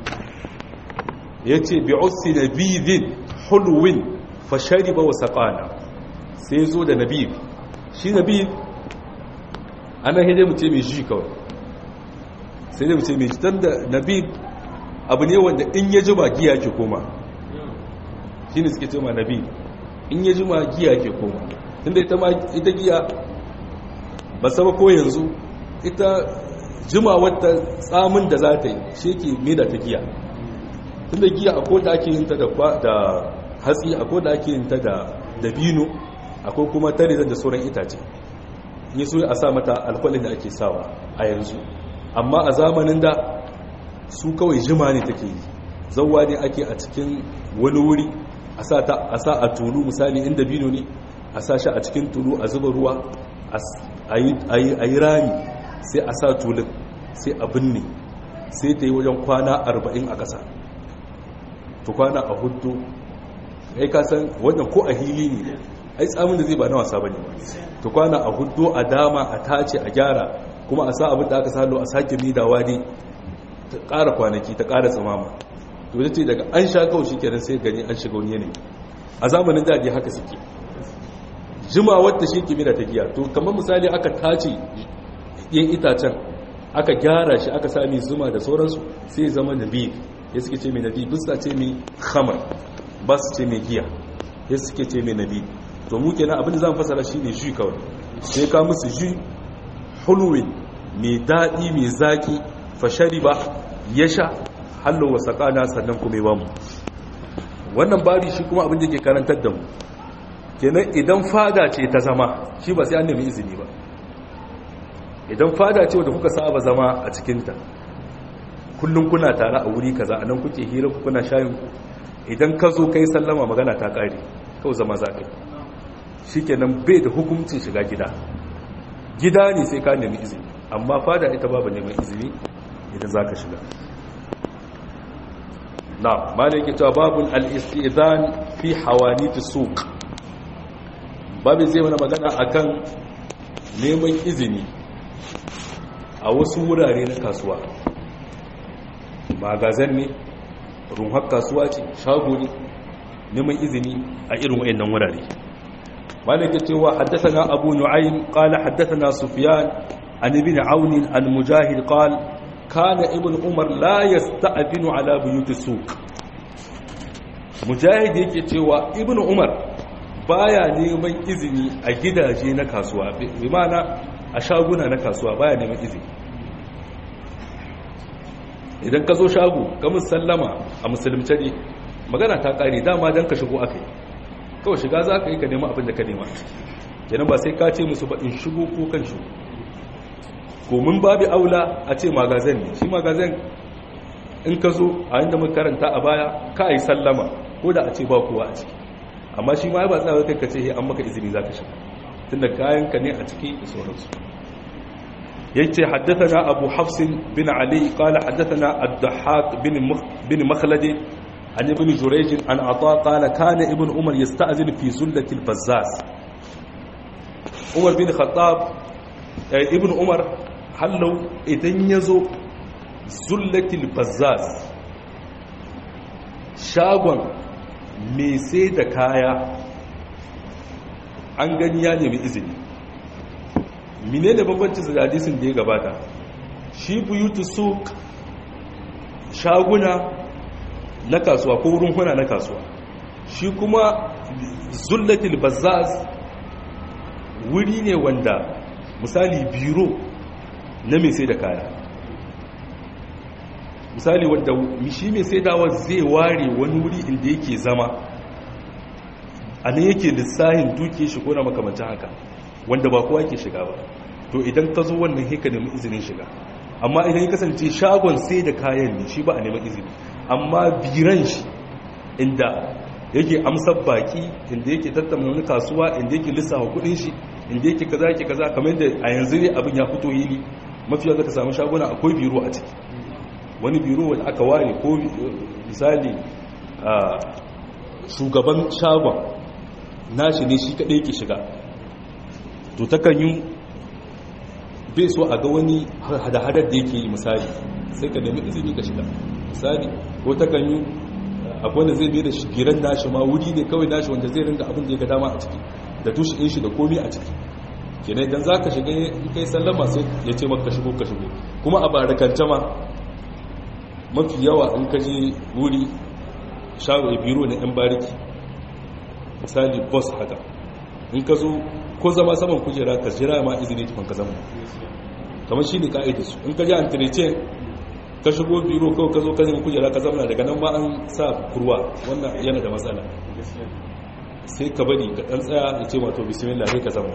yace bi ussi nabidin hulwin fa shariba wa saqana sai zo da nabid shi nabid ana hede mu ce mai shi kawai sai dai mu ce mai dan da nabid abu ne wanda in ya jima giya ke koma shine suke cewa nabid in ya jima giya ke koma tunda ita ma ita giya ba saba ko yanzu ita jima wata tsamin da za ta yi shi ke meda ta giya tunda giya akwai da ake yin ta da hatsi akwai da ake yin ta da dabino akwai kuma tare da sauran itace yi so a sa mata alkwalin da ake sawa a yanzu amma a zamanin da su kawai jima ne take yi zauwa ne ake a cikin wani wuri a sa a tulu misali inda bino ne a sa shi a cikin tulu a zuba ruwa a yi rami sai a sa tulun sai a binne sai ta yi wajen kwana arba'in a ƙasa to kwana a hudu ya kasan wannan ko a hili ne ai tsamin da zai ba na wasa bane to kwana a hudu a dama a tace a gyara kuma a sa abin da aka salo a sake midawa ne ta ƙara kwanaki ta ƙara tsamama to ita ce daga an sha kawai shi kenan sai gani an shiga wani yanayi a zamanin daɗi haka suke jima wadda shi kimiyya ta giya to kamar misali aka tace yin itacen aka gyara shi aka sami zuma da sauransu sai zama nabi ya suke ce mai nabi bisa ce mai khamar ba su ce mai giya ya suke ce mai nabi to mu kenan abin da zan fasara shine shi kawai sai ka musu ji hulwin mai daɗi mai zaki fashari ba ya sha hallo wa sakana sannan kuma ba mu wannan bari shi kuma abin da ke karantar da mu kenan idan fada ce ta zama shi ba sai an nemi izini ba idan fada ce wadda kuka saba zama a cikinta kullum kuna tare a wuri kaza anan kuke hira ku kuna shayin ku idan ka zo kai sallama magana ta kare kawai zama za ka yi shikenan bai da hukuncin shiga gida gida ne sai ka nemi izini amma fada ita babu neman izini idan za ka shiga na malai ke cewa babun al-istidan fi hawaniti suq babin zai mana magana akan neman izini a wasu wurare na kasuwa magazan ne runhar kasuwa ce shago ne neman izini a irin wayannan wurare malaka cewa haddathana abu nu'aym qala haddathana sufyan an ibn aun an mujahid qala kana ibn umar la yasta'dinu ala buyut suq mujahid yake cewa ibn umar baya neman izini a gidaje na kasuwa bi ma'ana a shaguna na kasuwa baya neman izini idan ka zo shago ka musallama a musulunce ne magana ta kare dama don ka shigo aka yi kawai shiga za ka yi ka nema abin da ka nema kenan ba sai ka ce musu ba in shigo ko kan shigo komin babu aula a ce magazin ne shi magazin in ka zo a inda muka karanta a baya ka yi sallama ko da a ce ba kowa a ciki amma shi ma ba tsawa kai ka ce an maka izini za ka shiga tunda kayan ka ne a ciki da sauransu yace haddathana abu hafs bin ali qala haddathana ad-dahhak bin bin makhlad an ibn jurayj an ata qala kana ibn umar yasta'zin fi zullati al-bazzaz umar bin khattab ibn umar hallau idan yazo zullati al-bazzaz shagon me sai da kaya an gani ya nemi izini mine da bambancin da hadisin da ya gabata shi buyutu suk shaguna na kasuwa ko wurin huna na kasuwa shi kuma zullatil bazzaz wuri ne wanda misali biro na mai sai da kaya misali wanda shi mai sai dawa zai ware wani wuri inda yake zama a nan yake lissahin duke shi ko na makamancin haka wanda ba kowa ke shiga ba to idan ka zo wannan heka nemi izinin shiga amma idan ya kasance shagon sai da kayan ne shi ba a neman izini amma biran shi inda yake amsar baki inda yake tattauna wani kasuwa inda yake lissafa kudin shi inda yake kaza yake kaza kamar yadda a yanzu ne abin ya fito yili mafiya zaka samu shaguna akwai biro a ciki wani biro wanda aka ware ko misali shugaban shagon nashi ne shi kadai yake shiga to takan yi bai so a ga wani hada-hadar da yake yi misali sai ka nemi izini ka shiga misali ko takan yi akwai da zai bai da shigiran nashi ma wuri ne kawai nashi wanda zai ringa abin da ya ga dama a ciki da tushe in shi da komi a ciki kenan idan za ka shiga in kai sallama sai ya ce maka shigo ka shigo kuma a barakance ma mafi yawa in ka je wuri shago biro na yan bariki misali boss haka in ka zo ko zama saman kujera ka jira ma izini tukun ka zama kamar shi ne ka'idarsu in ka ji an tirece ka shigo biro kawai ka zo ka zama kujera ka zama daga nan ma an sa kurwa wannan yana da matsala sai ka bari ka ɗan tsaya ya ce mato bismillah sai ka zama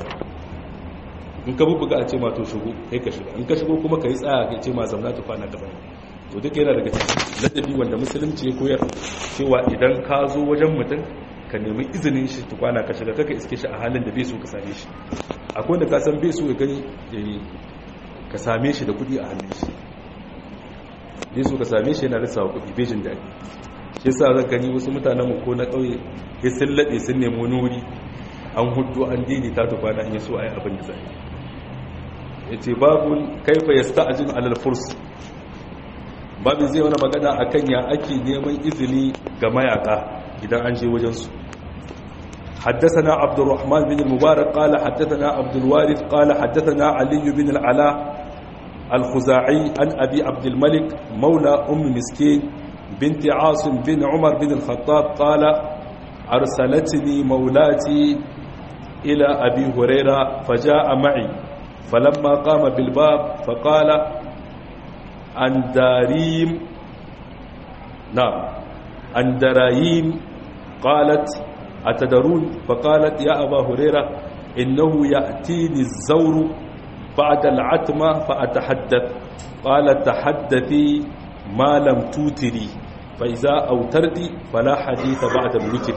in ka bubbuga a ce mato shigo sai ka shiga in ka shigo kuma ka yi tsaya ka ce ma zamna ta kwana gaba to duk yana daga ladabi wanda musulunci ya koyar cewa idan ka zo wajen mutum ka nemi izinin shi tukwana ka shiga kaka iske shi a halin da bai so ka same shi akwai wanda ka san bai so ya gani ka same shi da kudi a hannun shi bai so ka same shi yana rasa kudi bai jin daɗi shi yasa zan gani wasu mutanen mu ko na ƙauye ya sun laɗe sun nemi wani wuri an hudu an daidaita tukwana in ya so a yi abin da zai ya ce babu kaifa ya sta ajin alal furs babu zai wani magana akan ya ake neman izini ga mayaka idan an je wajensu حدثنا عبد الرحمن بن المبارك قال حدثنا عبد الوارث قال حدثنا علي بن العلاء الخزاعي عن أبي عبد الملك مولى أم مسكين بنت عاصم بن عمر بن الخطاب قال أرسلتني مولاتي إلى أبي هريرة فجاء معي فلما قام بالباب فقال عن داريم نعم عن درايم قالت أتدرون فقالت يا أبا هريرة إنه يأتيني الزور بعد العتمة فأتحدث قال تحدثي ما لم توتري فإذا أوترت فلا حديث بعد الوتر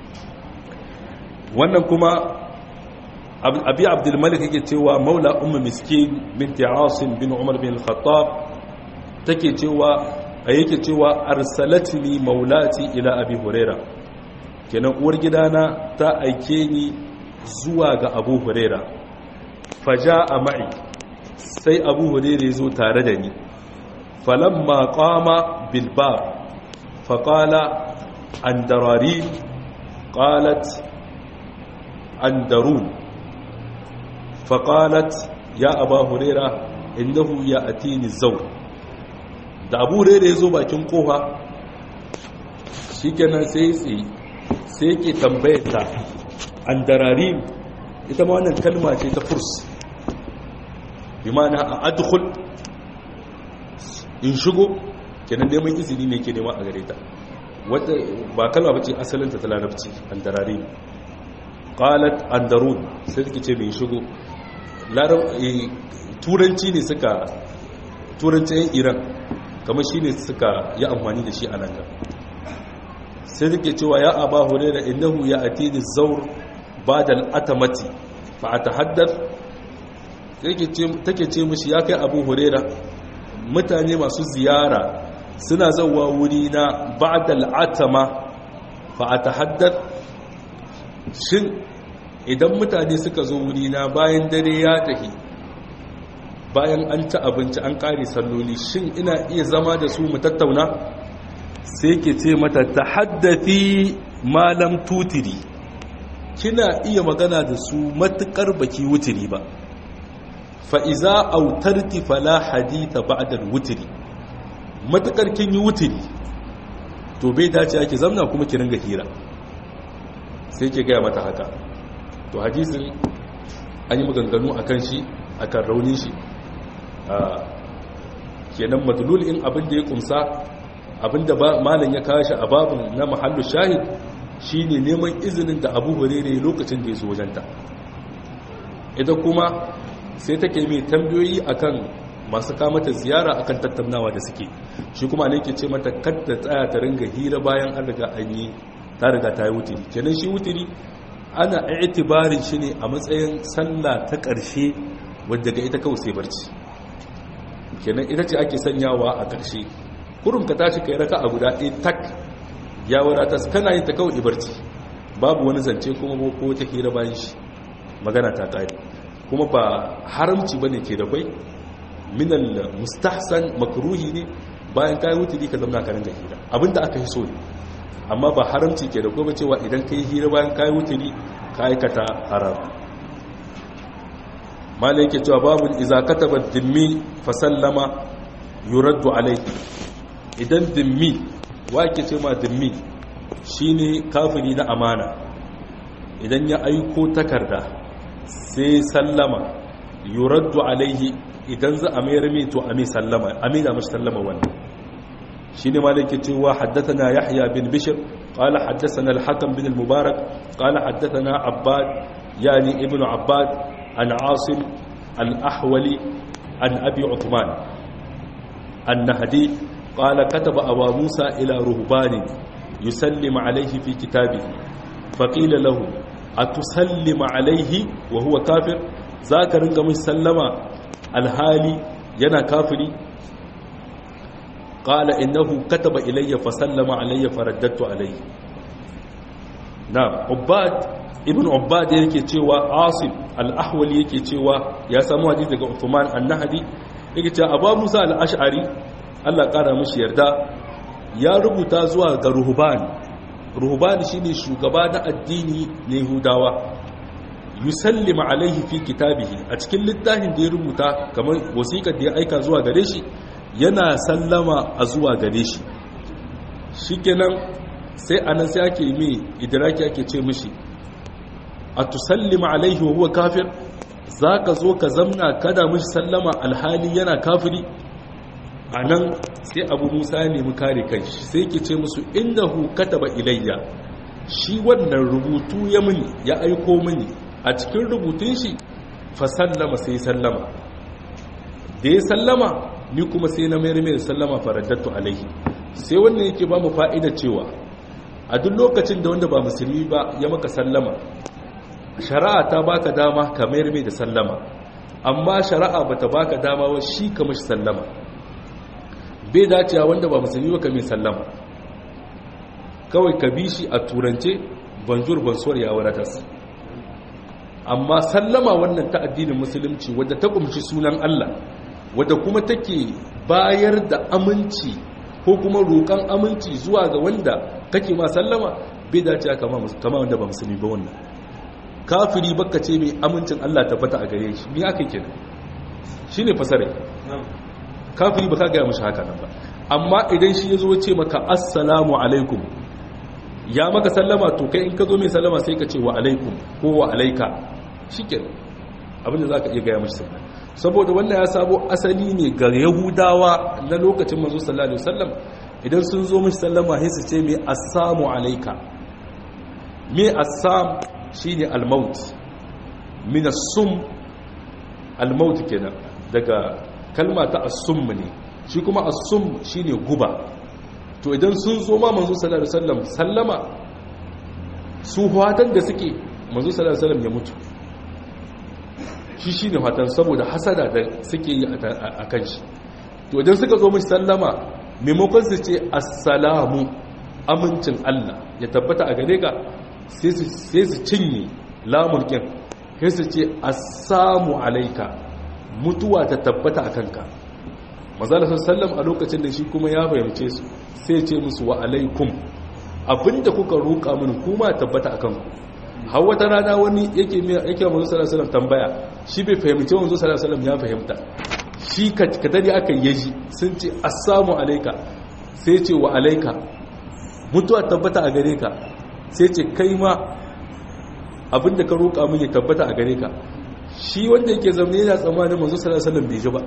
wannan kuma abi abdulmalik yake cewa maula ummu miskin binti asim bin umar bin al-khattab take cewa a yake cewa arsalatni maulati ila abi huraira kenan uwar gidana ta aike ni zuwa ga abu huraira faja a ma'i sai abu huraira ya zo tare da ni falamma qama bil bab faqala andarari qalat andarun faqalat ya aba huraira innahu ya'tini zawr da abu huraira ya zo bakin kofa shikenan sai tsaye sai ke tambayar ta an darari ita ma wannan kalma ce ta furs bi mana a adkhul in shigo kenan neman izini ne ke nema a gare ta wata ba kalma bace asalinta ta larabci an darari qalat andarun sai take ce mai shigo larab turanci ne suka turanci yan iran kamar shine suka yi amfani da shi a nan gaba sai take cewa ya aba hurairah innahu ya atini zawr ba'da al-atamati fa atahaddath take ce mishi ya kai abu huraira mutane masu ziyara suna zauwa wuri na ba'dal atama fa atahaddath shin idan mutane suka zo wuri na bayan dare ya tafi bayan an ci abinci an kare salloli shin ina iya zama da su mu tattauna sai ke ce mata tahaddathi malam tutiri kina iya magana da su matukar baki wutiri ba fa'iza autarti fala haditha ba'dal wutiri matukar kin yi wutiri to bai dace ake zamna kuma ki ringa hira sai ke gaya mata haka to hadisin an yi maganganu a kan shi a kan raunin shi kenan matulul in abin da ya kumsa abin da malam ya kawo shi a babin na mahallu shahid shine neman izinin da abu hurere lokacin da ya zo wajenta ita kuma sai take mai tambayoyi akan masu kamata ziyara akan tattaunawa da suke shi kuma ne ke ce mata kadda tsaya ta ringa hira bayan an riga an yi ta riga ta yi wutiri kenan shi wutiri ana itibarin shi ne a matsayin sallah ta ƙarshe wadda ga ita kawai sai barci kenan ita ce ake sanyawa a ƙarshe kurum ka tashi kai raka a guda ɗaya tak ya wadata kana yin ta kawai barci babu wani zance kuma ko ta hira bayan shi magana ta ƙari kuma ba haramci ba ne ke da kwai minal mustahsan makruhi ne bayan kayi wuturi ka zama ka ringa hira abinda aka yi so ne amma ba haramci ke da kuma cewa idan ka yi hira bayan kayi wuturi ka aikata haram malai yake cewa babu iza kataba dimmi fa sallama yuraddu alayhi idan dimmi wa ke ce ma dimmi shine kafiri na amana idan ya aiko takarda sai sallama yuraddu alaihi idan za a mayar mai to a mai sallama a mai da mashi sallama wannan shi ne malaki cewa haddathana yahya bin bishr qala haddathana al-hakam bin al-mubarak qala haddathana abbad yani ibnu abbad an asim al-ahwali an abi uthman an-nahdi qala kataba abu musa ila ruhbani yusallim alayhi fi kitabihi faqila lahu atusallima alaihi wa huwa kafir zaka ringa mai sallama alhali yana kafiri qala innahu kataba ilayya fa sallama alayya faraddatu alayhi na ubad ibn ubad yake cewa asim al-ahwali yake cewa ya samu hadisi daga uthman an-nahdi yake cewa abu musa al-ash'ari Allah kara mishi yarda ya rubuta zuwa ga ruhban ruhbani shine shugaba na addini na yahudawa yusallima alaihi fi kitabihi a cikin littafin da ya rubuta kamar wasiƙar da ya aika zuwa gare shi yana sallama a zuwa gare shi shikenan sai anan sai ake mai idraki ake ce mishi a tusallima alaihi wa huwa kafir zaka zo ka zamna kada mishi sallama alhali yana kafiri a nan sai abu musa ya nemi kare kanshi sai ke ce musu innahu kataba ilayya shi wannan rubutu ya mini ya aiko mini a cikin rubutun shi fa sallama sai sallama da ya sallama ni kuma sai na mayar mai sallama faraddatu alaihi sai wannan yake ba mu fa'ida cewa a duk lokacin da wanda ba musulmi ba ya maka sallama shari'a ta baka dama ka mayar mai da sallama amma shari'a bata baka dama wa shi ka mashi sallama bai dacewa wanda ba musulmi ba ka mai sallama kawai ka bi shi a turance banjur bansuwar ya wadatas amma sallama wannan ta addinin musulunci wadda ta kumshi sunan Allah wadda kuma take bayar da aminci ko kuma roƙon aminci zuwa ga wanda kake ma sallama bai dacewa kama wanda ba musulmi ba wannan kafiri baka ce mai amincin Allah tabbata a gare shi me aka kenan shine fasare kafiri ba ka gaya mashi haka nan ba amma idan shi ya zo ce maka assalamu alaikum ya maka sallama to kai in ka zo mai sallama sai ka ce wa alaikum ko wa alaika shi ke abinda za ka iya gaya mashi sallama saboda wannan ya sabo asali ne ga yahudawa na lokacin manzo sallallahu alaihi wasallam idan sun zo mashi sallama sai su ce mai assamu alaika me assam shine almaut min as-sum almaut kenan daga kalma ta asum ne shi kuma asum shine guba to idan sun zo ma manzo sallallahu alaihi wasallam sallama su hwatan da suke manzo sallallahu alaihi wasallam ya mutu shi shi ne fatan saboda hasada da suke yi a kan shi to idan suka zo mashi sallama maimakon su ce assalamu amincin Allah ya tabbata a gare ka sai su cinye lamurkin sai su ce assamu alaika mutuwa ta tabbata a kanka mazala sallam a lokacin da shi kuma ya fahimce su sai ce musu wa alaikum abinda kuka roƙa mini kuma tabbata a kanku har wata rana wani yake yake manzo sallallahu alaihi tambaya shi bai fahimci manzo sallallahu alaihi ya fahimta shi kadari aka yi ji sun ce assalamu alaika sai ce wa alaika mutuwa tabbata a gare ka sai ce kai ma abinda ka roƙa min ya tabbata a gare ka shi wanda yake zaune yana tsammanin manzo sallallahu alaihi bai ji ba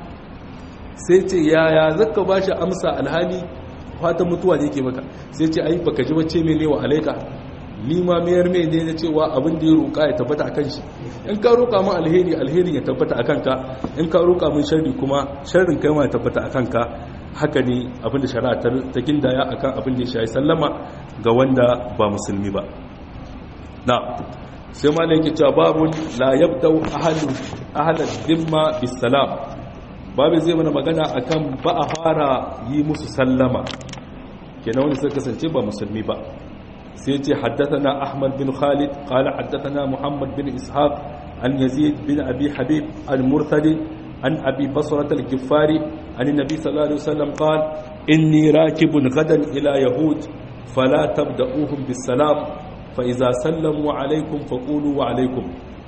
sai ce yaya zaka bashi amsa alhali fatan mutuwa ne yake maka sai ce ai baka ji wacce mene wa alaika ni ma mayar mai ne na cewa abin da ya roƙa ya tabbata a kan shi in ka roƙa min alheri alherin ya tabbata a kanka in ka roƙa min sharri kuma sharrin kai ma ya tabbata a kanka haka ne abin da shari'a ta gindaya akan abin da ya shayi sallama ga wanda ba musulmi ba na sai ma yake cewa babun la yabdau ahlu ahlal dhimma bisalam babu zai mana magana akan ba a fara yi musu sallama kenan wanda suka kasance ba musulmi ba سيتي حدثنا أحمد بن خالد قال حدثنا محمد بن إسحاق عن يزيد بن أبي حبيب المرتدي عن أبي بصرة الجفاري عن النبي صلى الله عليه وسلم قال إني راكب غدا إلى يهود فلا تبدأوهم بالسلام فإذا سلموا عليكم فقولوا وعليكم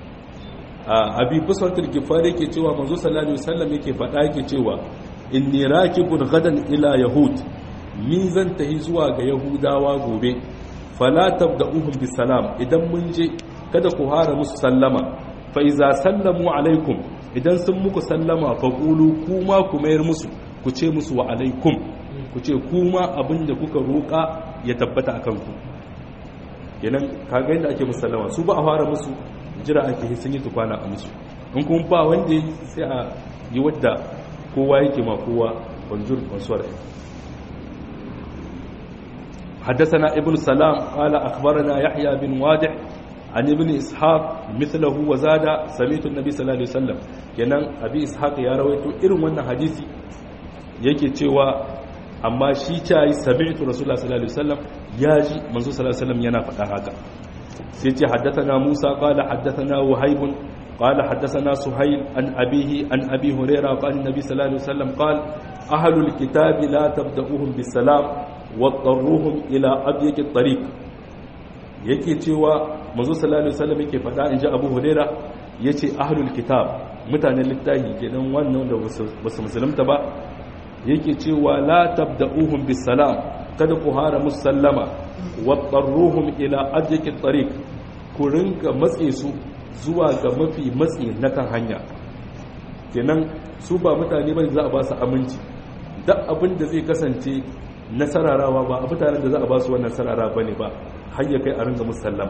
أبي بصرة الجفاري كي تيوى منذ صلى الله عليه وسلم كي فتاة كي تيوى إني راكب غدا إلى يهود ميزان تهزوا يهودا وغوبي fala tabda'uhum bisalam idan mun je kada ku hara musu sallama fa iza sallamu alaikum idan sun muku sallama fa qulu kuma ku mayar musu ku ce musu wa alaikum ku ce kuma abinda kuka roka ya tabbata akan ku kenan kaga yadda ake musu sallama su ba a fara musu jira ake sun yi tukwana a musu in kun ba wanda sai a yi wadda kowa yake ma kowa bonjour bonsoir حدثنا ابن سلام قال أخبرنا يحيى بن وادح عن ابن إسحاق مثله وزاد سميت النبي صلى الله عليه وسلم kenan abi ishaq ya rawaito irin wannan hadisi yake cewa amma shi tayi sami'tu rasulullah sallallahu alaihi wasallam yaji manzo sallallahu alaihi wasallam yana faɗa haka sai ce haddathana Musa qala haddathana Wahib qala haddathana Suhayl an abihi an abi Hurairah qala an-nabi sallallahu alaihi wasallam qala ahlul kitabi la tabda'uhum bis-salam waɗarruhun ila abiyake tariq yake cewa manzo sallallahu alaihi wasallam yake faɗa in ji abu huraira yace ahlul kitab mutanen littafi kenan wannan da basu musulunta ba yake cewa la tabda'uhum bis salam kada ku hara musallama waɗarruhum ila abiyake tariq ku rinka matse su zuwa ga mafi matsi na kan hanya kenan su ba mutane bane za a ba su aminci duk abin da zai kasance nasararawa ba a mutanen da za a ba su wannan sarara ba ne ba har ya kai a ringa musallama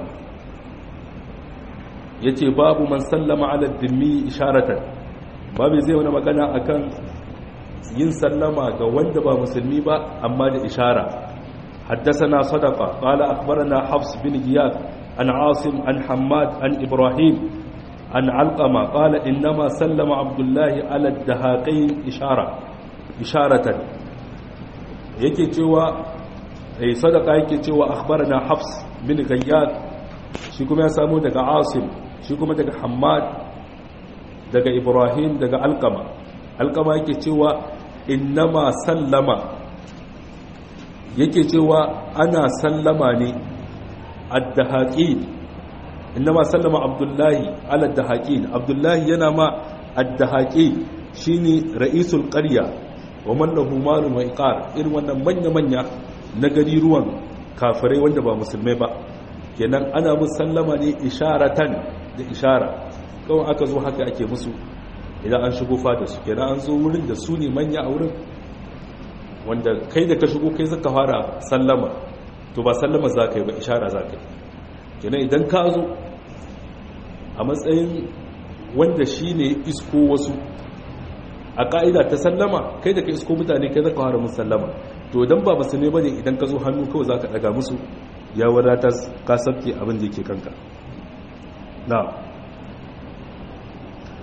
ya ce babu man sallama ala dimmi isharatan babu zai wani magana akan yin sallama ga wanda ba musulmi ba amma da ishara حدثنا صدقة قال أخبرنا حفص بن غياث عن عاصم عن حماد عن إبراهيم عن علقمة قال إنما سلم عبد الله على الدهاقين إشارة إشارة yake cewa eh sadaka yake cewa akhbarana hafs bin ghayyad shi kuma ya samu daga asim shi kuma daga hammad daga ibrahim daga alqama alqama yake cewa innama sallama yake cewa ana sallama ne ad-dahaqin innama sallama abdullahi ala ad-dahaqin abdullahi yana ma ad-dahaqin shine ra'isul qarya wa man lahu malun wa iqar irin wannan manya manya na gari ruwan kafirai wanda ba musulmai ba kenan ana musu sallama ne isharatan da ishara kawai aka zo haka ake musu idan an shigo fada su kenan an zo wurin da su ne manya a wurin wanda kai da ka shigo kai zaka fara sallama to ba sallama za ka yi ba ishara za ka yi kenan idan ka zo a matsayin wanda shi ne isko wasu a ƙa'ida ta sallama kai da ka isko mutane kai zaka fara musu sallama to idan ba basu ne bane idan ka zo hannu kawai zaka daga musu ya wadata ka sabke abin da yake kanka na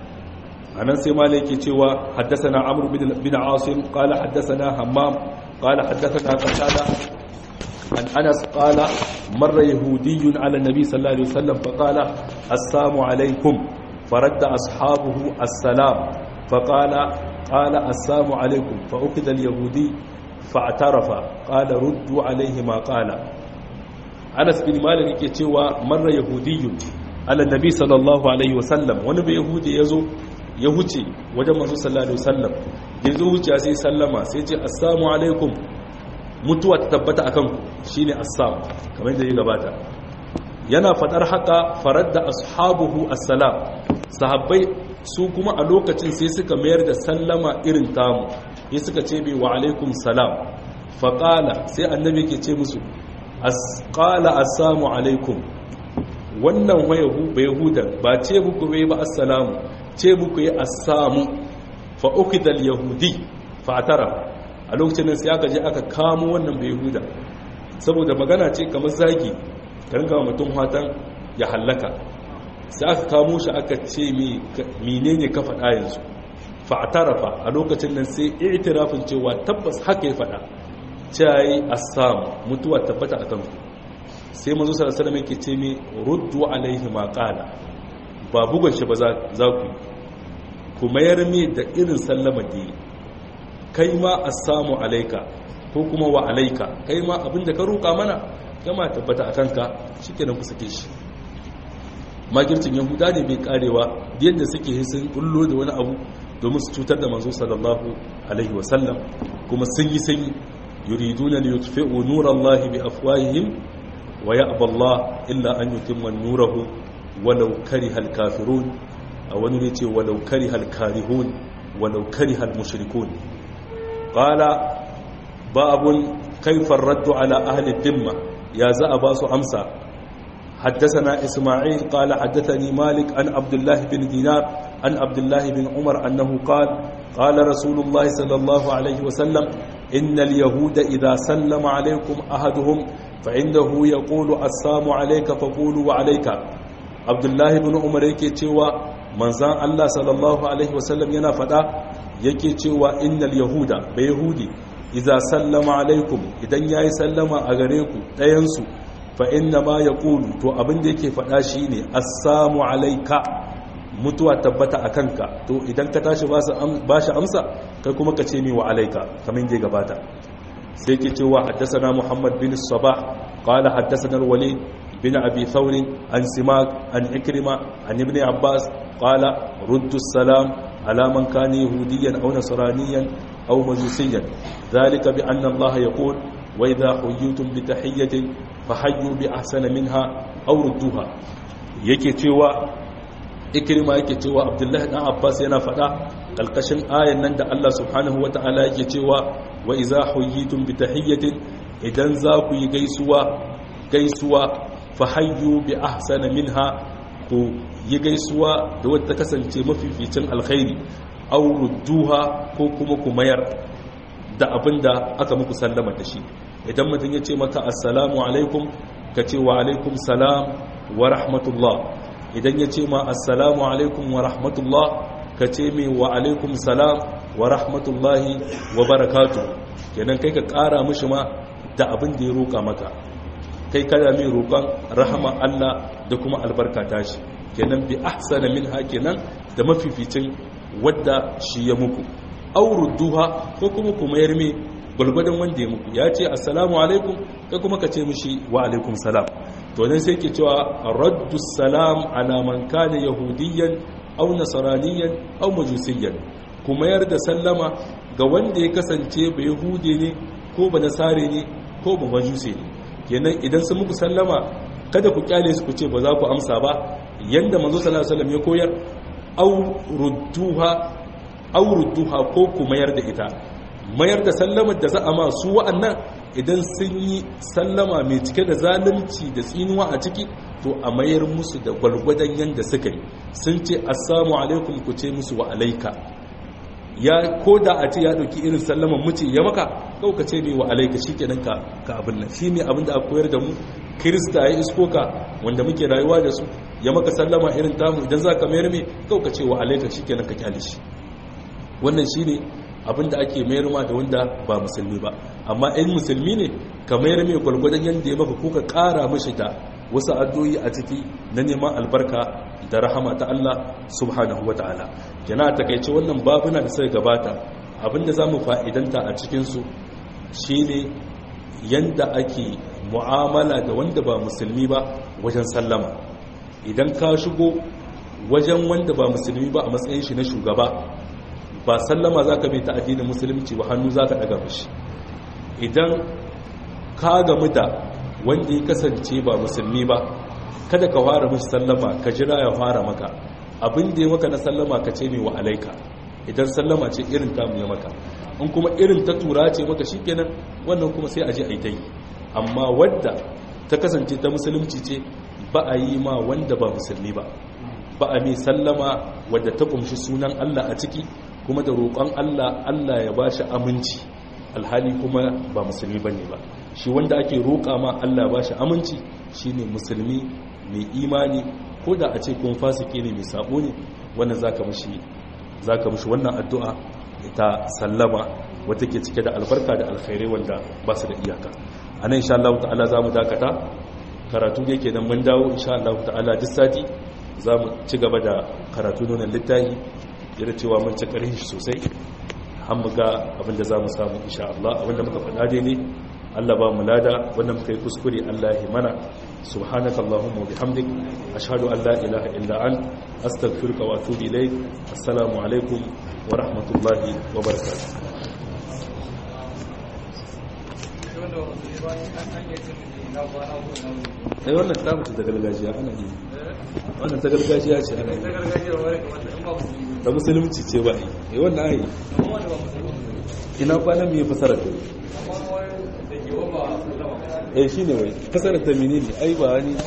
anan sai malai yake cewa haddathana amr bin asim qala haddathana hammam qala haddathana qatada an anas qala marra yahudiyyun ala nabi sallallahu alaihi wasallam fa qala assalamu alaikum faradda ashabuhu assalam fa qala qala assalamu alaikum fa ukida al-yahudi fa'tarafa qala ruddu alaihi ma qala anas bin malik yake cewa marra yahudiyyun ala nabi sallallahu alaihi wasallam wani bai yahudi yazo ya huce wajen masu sallallahu alaihi wasallam ya zo wuce sai sallama sai ce assalamu alaikum mutuwa ta tabbata akan ku shine assam kamar yadda ya gabata yana fadar haka faradda ashabuhu assalam sahabbai su kuma a lokacin sai suka mayar da sallama irin tamu ya suka ce bai wa alaikum salam faqala sai annabi ke ce musu qala assalamu alaikum wannan wayahu bai hudan ba ce muku bai ba assalamu ce muku yi assamu fa ukidal yahudi fa atara a lokacin nan sai aka je aka kamo wannan bai huda saboda magana ce kamar zagi ka rinka mutum hatan ya hallaka sai aka kamo shi aka ce menene ka faɗa yanzu fa atarafa a lokacin nan sai i'tirafin cewa tabbas haka ya faɗa cewa assam mutuwa tabbata akan ku sai manzo sallallahu alaihi wasallam yake ce mi ruddu alaihi ma qala ba bugun shi ba za ku ku mayar mi da irin sallama da yi kai ma assamu alaika ko kuma wa alaika kai ma abinda ka roƙa mana gama tabbata a kanka shi kenan ku sake shi makircin yahuda ne bai karewa yadda suke sun kullo da wani abu domin su cutar da manzo sallallahu alaihi wasallam kuma sun yi sanyi yuriduna li yutfi'u nurallahi bi afwahihim wa ya'ba Allah illa an yutimma nurahu walau karihal kafirun a wani ne ce walau karihal karihun walau karihal mushrikun qala babun kaifar raddu ala ahli dimma ya za a ba su amsa حدثنا إسماعيل قال حدثني مالك عن عبد الله بن دينار عن عبد الله بن عمر أنه قال قال رسول الله صلى الله عليه وسلم إن اليهود إذا سلم عليكم أحدهم فإنه يقول السلام عليك فقولوا وعليك عبد الله بن عمر yake cewa manzan Allah sallallahu alaihi wasallam yana fada yake cewa innal yahuda bai yahudi idza sallama alaikum idan yayi sallama a gare ku ɗayan su fa inna ma yaqulu to abin da yake fada shine assalamu alayka mutuwa tabbata akanka to idan ka tashi ba shi amsa kai kuma ka ce mi wa alayka kamar da gabata sai ke cewa haddathana muhammad bin sabah qala haddathana al-walid bin abi thawr an simak an ikrima an ibn abbas qala ruddu salam ala man kana yahudiyan aw nasraniyan aw majusiyan dhalika bi anna allaha yaqul wa idha huyitum bi tahiyyatin fahayyu bi ahsana minha aw rudduha yake cewa ikrima yake cewa abdullahi dan abbas yana fada kalkashin ayan nan da Allah subhanahu wataala yake cewa wa idza huyitum bi tahiyyatin idan za ku yi gaisuwa gaisuwa fahayyu bi ahsana minha ku yi gaisuwa da wadda kasance mafificin alkhairi aw rudduha ko kuma ku mayar da abinda aka muku sallama da shi idan mutum ya ce maka assalamu alaikum ka ce wa alaikum salam wa rahmatullah idan ya ce ma assalamu alaikum wa rahmatullah ka ce mai wa alaikum salam wa rahmatullahi wa barakatu kenan kai ka kara mishi ma da abin da ya roƙa maka kai kada mai roƙon rahama Allah da kuma albarka tashi kenan bi ahsana minha kenan da mafificin wadda shi ya muku aurudduha ko kuma ku mayar mai gulgudan wanda ya muku ya ce assalamu alaikum ka kuma ka ce mishi wa alaikum salam to nan sai ke cewa raddu salam ala man kana yahudiyyan aw nasraniyan aw majusiyyan ku mayar da sallama ga wanda ya kasance ba yahude ne ko ba nasare ne ko ba majuse ne kenan idan sun muku sallama kada ku kyale su ku ce ba za ku amsa ba yanda manzo sallallahu alaihi wasallam ya koyar aw rudduha aw rudduha ko ku mayar da ita mayar da sallamar da za a ma su wa'annan idan sun yi sallama mai cike da zalunci da tsinuwa a ciki to a mayar musu da gwalgwadon yadda suka yi sun ce assamu alaikum ku ce musu wa alaika ya ko da a ce ya ɗauki irin sallaman muci ya maka kau ka ce mai wa alaika shi kenan ka ka abin nan shi ne abin da a koyar da mu kirista ya isko ka wanda muke rayuwa da su ya maka sallama irin tamu idan za ka mayar mai kau ka ce wa alaika shi kenan ka kyale shi wannan shi ne abinda ake mayar ma da wanda ba musulmi ba amma in musulmi ne ka mayar mai gwalgwadon yadda ya maka ko ka kara mashi da wasu addu'o'i a ciki na neman albarka da rahama ta Allah subhanahu wa ta'ala yana takaice wannan babuna da suka gabata abinda za mu fa'idanta a cikinsu shi ne yadda ake mu'amala da wanda ba musulmi ba wajen sallama idan ka shigo wajen wanda ba musulmi ba a matsayin shi na shugaba ba sallama za ka mai ta addinin musulunci ba hannu za ka daga mashi idan ka gamu da wanda ya kasance ba musulmi ba kada ka fara mashi sallama ka jira ya fara maka abin da ya maka na sallama ka ce mai wa alaika idan sallama ce irin tamu ya maka in kuma irin ta tura ce maka shi kenan wannan kuma sai a je a yi ta yi amma wadda ta kasance ta musulunci ce ba a yi ma wanda ba musulmi ba ba a mai sallama wadda ta kumshi sunan Allah a ciki kuma da roƙon Allah Allah ya ba shi aminci alhali kuma ba musulmi ba ne ba shi wanda ake roƙa ma Allah ba shi aminci shi ne musulmi mai imani ko da a ce kun fasike ne mai sabo ne wannan za ka mashi wannan addu'a ta sallama wata ke cike da albarka da alkhairai wanda ba su da iyaka a nan insha Allah ta'ala za mu dakata karatu da yake nan mun dawo insha Allah ta'ala duk sati za mu ci gaba da karatu nonon littafi yadda cewa mun ci ƙarfi sosai an mu ga abinda za mu samu insha Allah abinda muka faɗa dai ne Allah ba mu lada wanda muka yi kuskure Allah ya mana subhanaka allahumma wa bihamdik ashhadu an la ilaha illa an astaghfiruka wa atubu ilayk assalamu alaikum wa rahmatullahi wa barakatuh ai wannan ta mutu da gargajiya ana yi wannan ta gargajiya ce ana yi ta musulunci ce ba yi ai wannan ai ina kwanan mai fasarar ta eh shi ne wai fasarar ta mini ne ai ba wani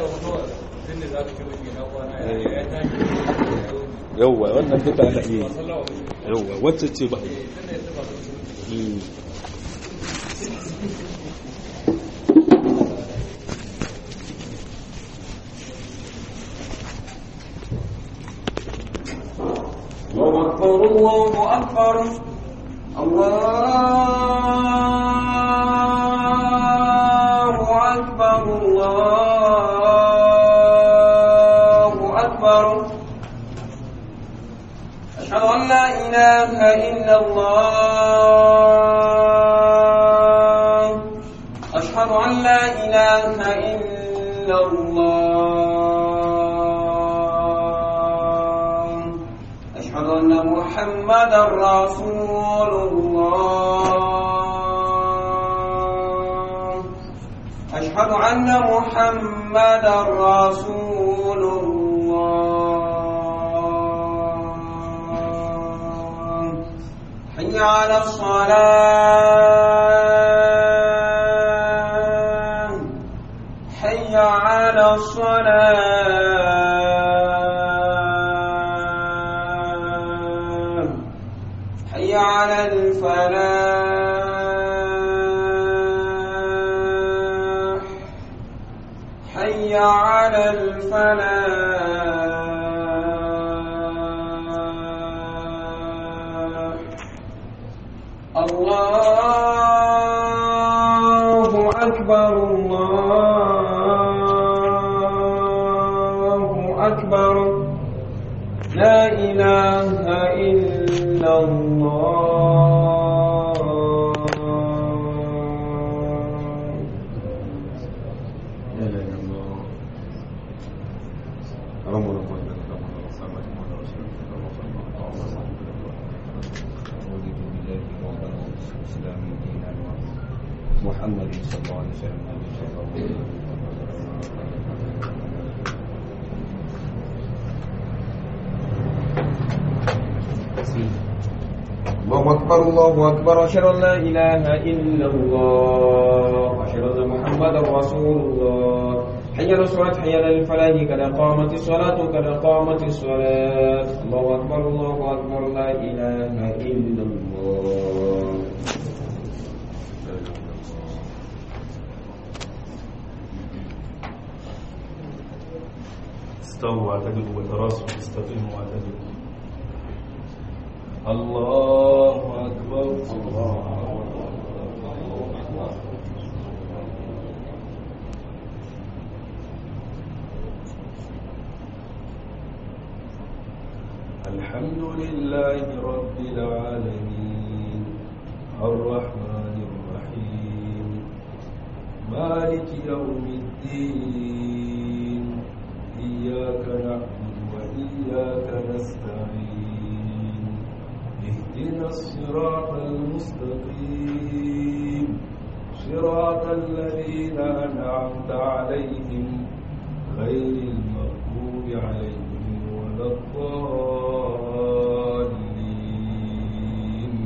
yauwa wannan duka ana iya yauwa wacce ce ba yi أكبر الله أكبر الله أكبر الله أكبر أشهد أن لا إله إلا الله أشهد أن لا إله إلا الله أشهد أن محمدا رسول الله أشهد أن محمدا رسول الله حي على الصلاة حي على الصلاة حي على الفلاح حي على الفلاح الله أكبر الله أكبر لا إله إلا الله محمد صلى الله عليه وسلم الله أكبر الله أكبر أشهد أن لا إله إلا الله أشهد أن محمدا رسول الله حي على الصلاة حي على الفلاح قد قامت الصلاة قد قامت الصلاة الله أكبر الله أكبر لا إله إلا الله استووا واعتدلوا وتراصوا استقيموا واعتدلوا الله أكبر الله الحمد لله رب العالمين الرحمن الرحيم مالك يوم الدين إياك نعبد وإياك نستعين اهدنا الصراط المستقيم صراط الذين أنعمت عليهم غير المغضوب عليهم ولا الضالين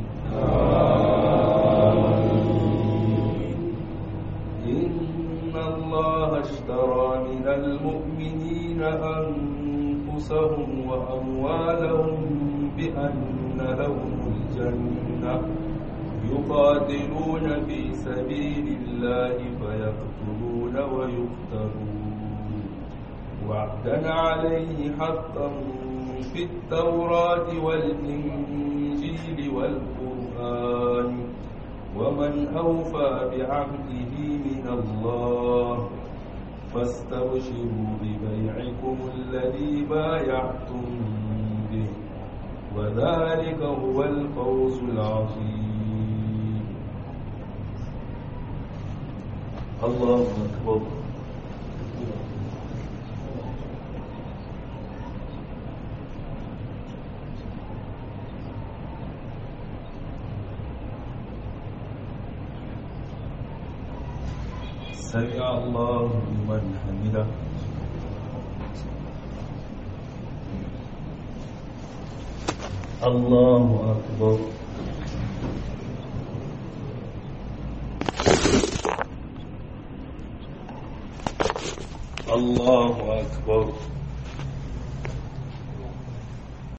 إن الله اشترى من المؤمنين أنفسهم وأموالهم بأن لهم الجنة يقاتلون في سبيل الله فيقتلون ويقتلون وعدا عليه حقا في التوراة والإنجيل والقرآن ومن أوفى بعهده من الله فاستبشروا ببيعكم الذي بايعتم به وذلك هو الفوز العظيم الله أكبر سمع الله لمن حمده الله أكبر الله أكبر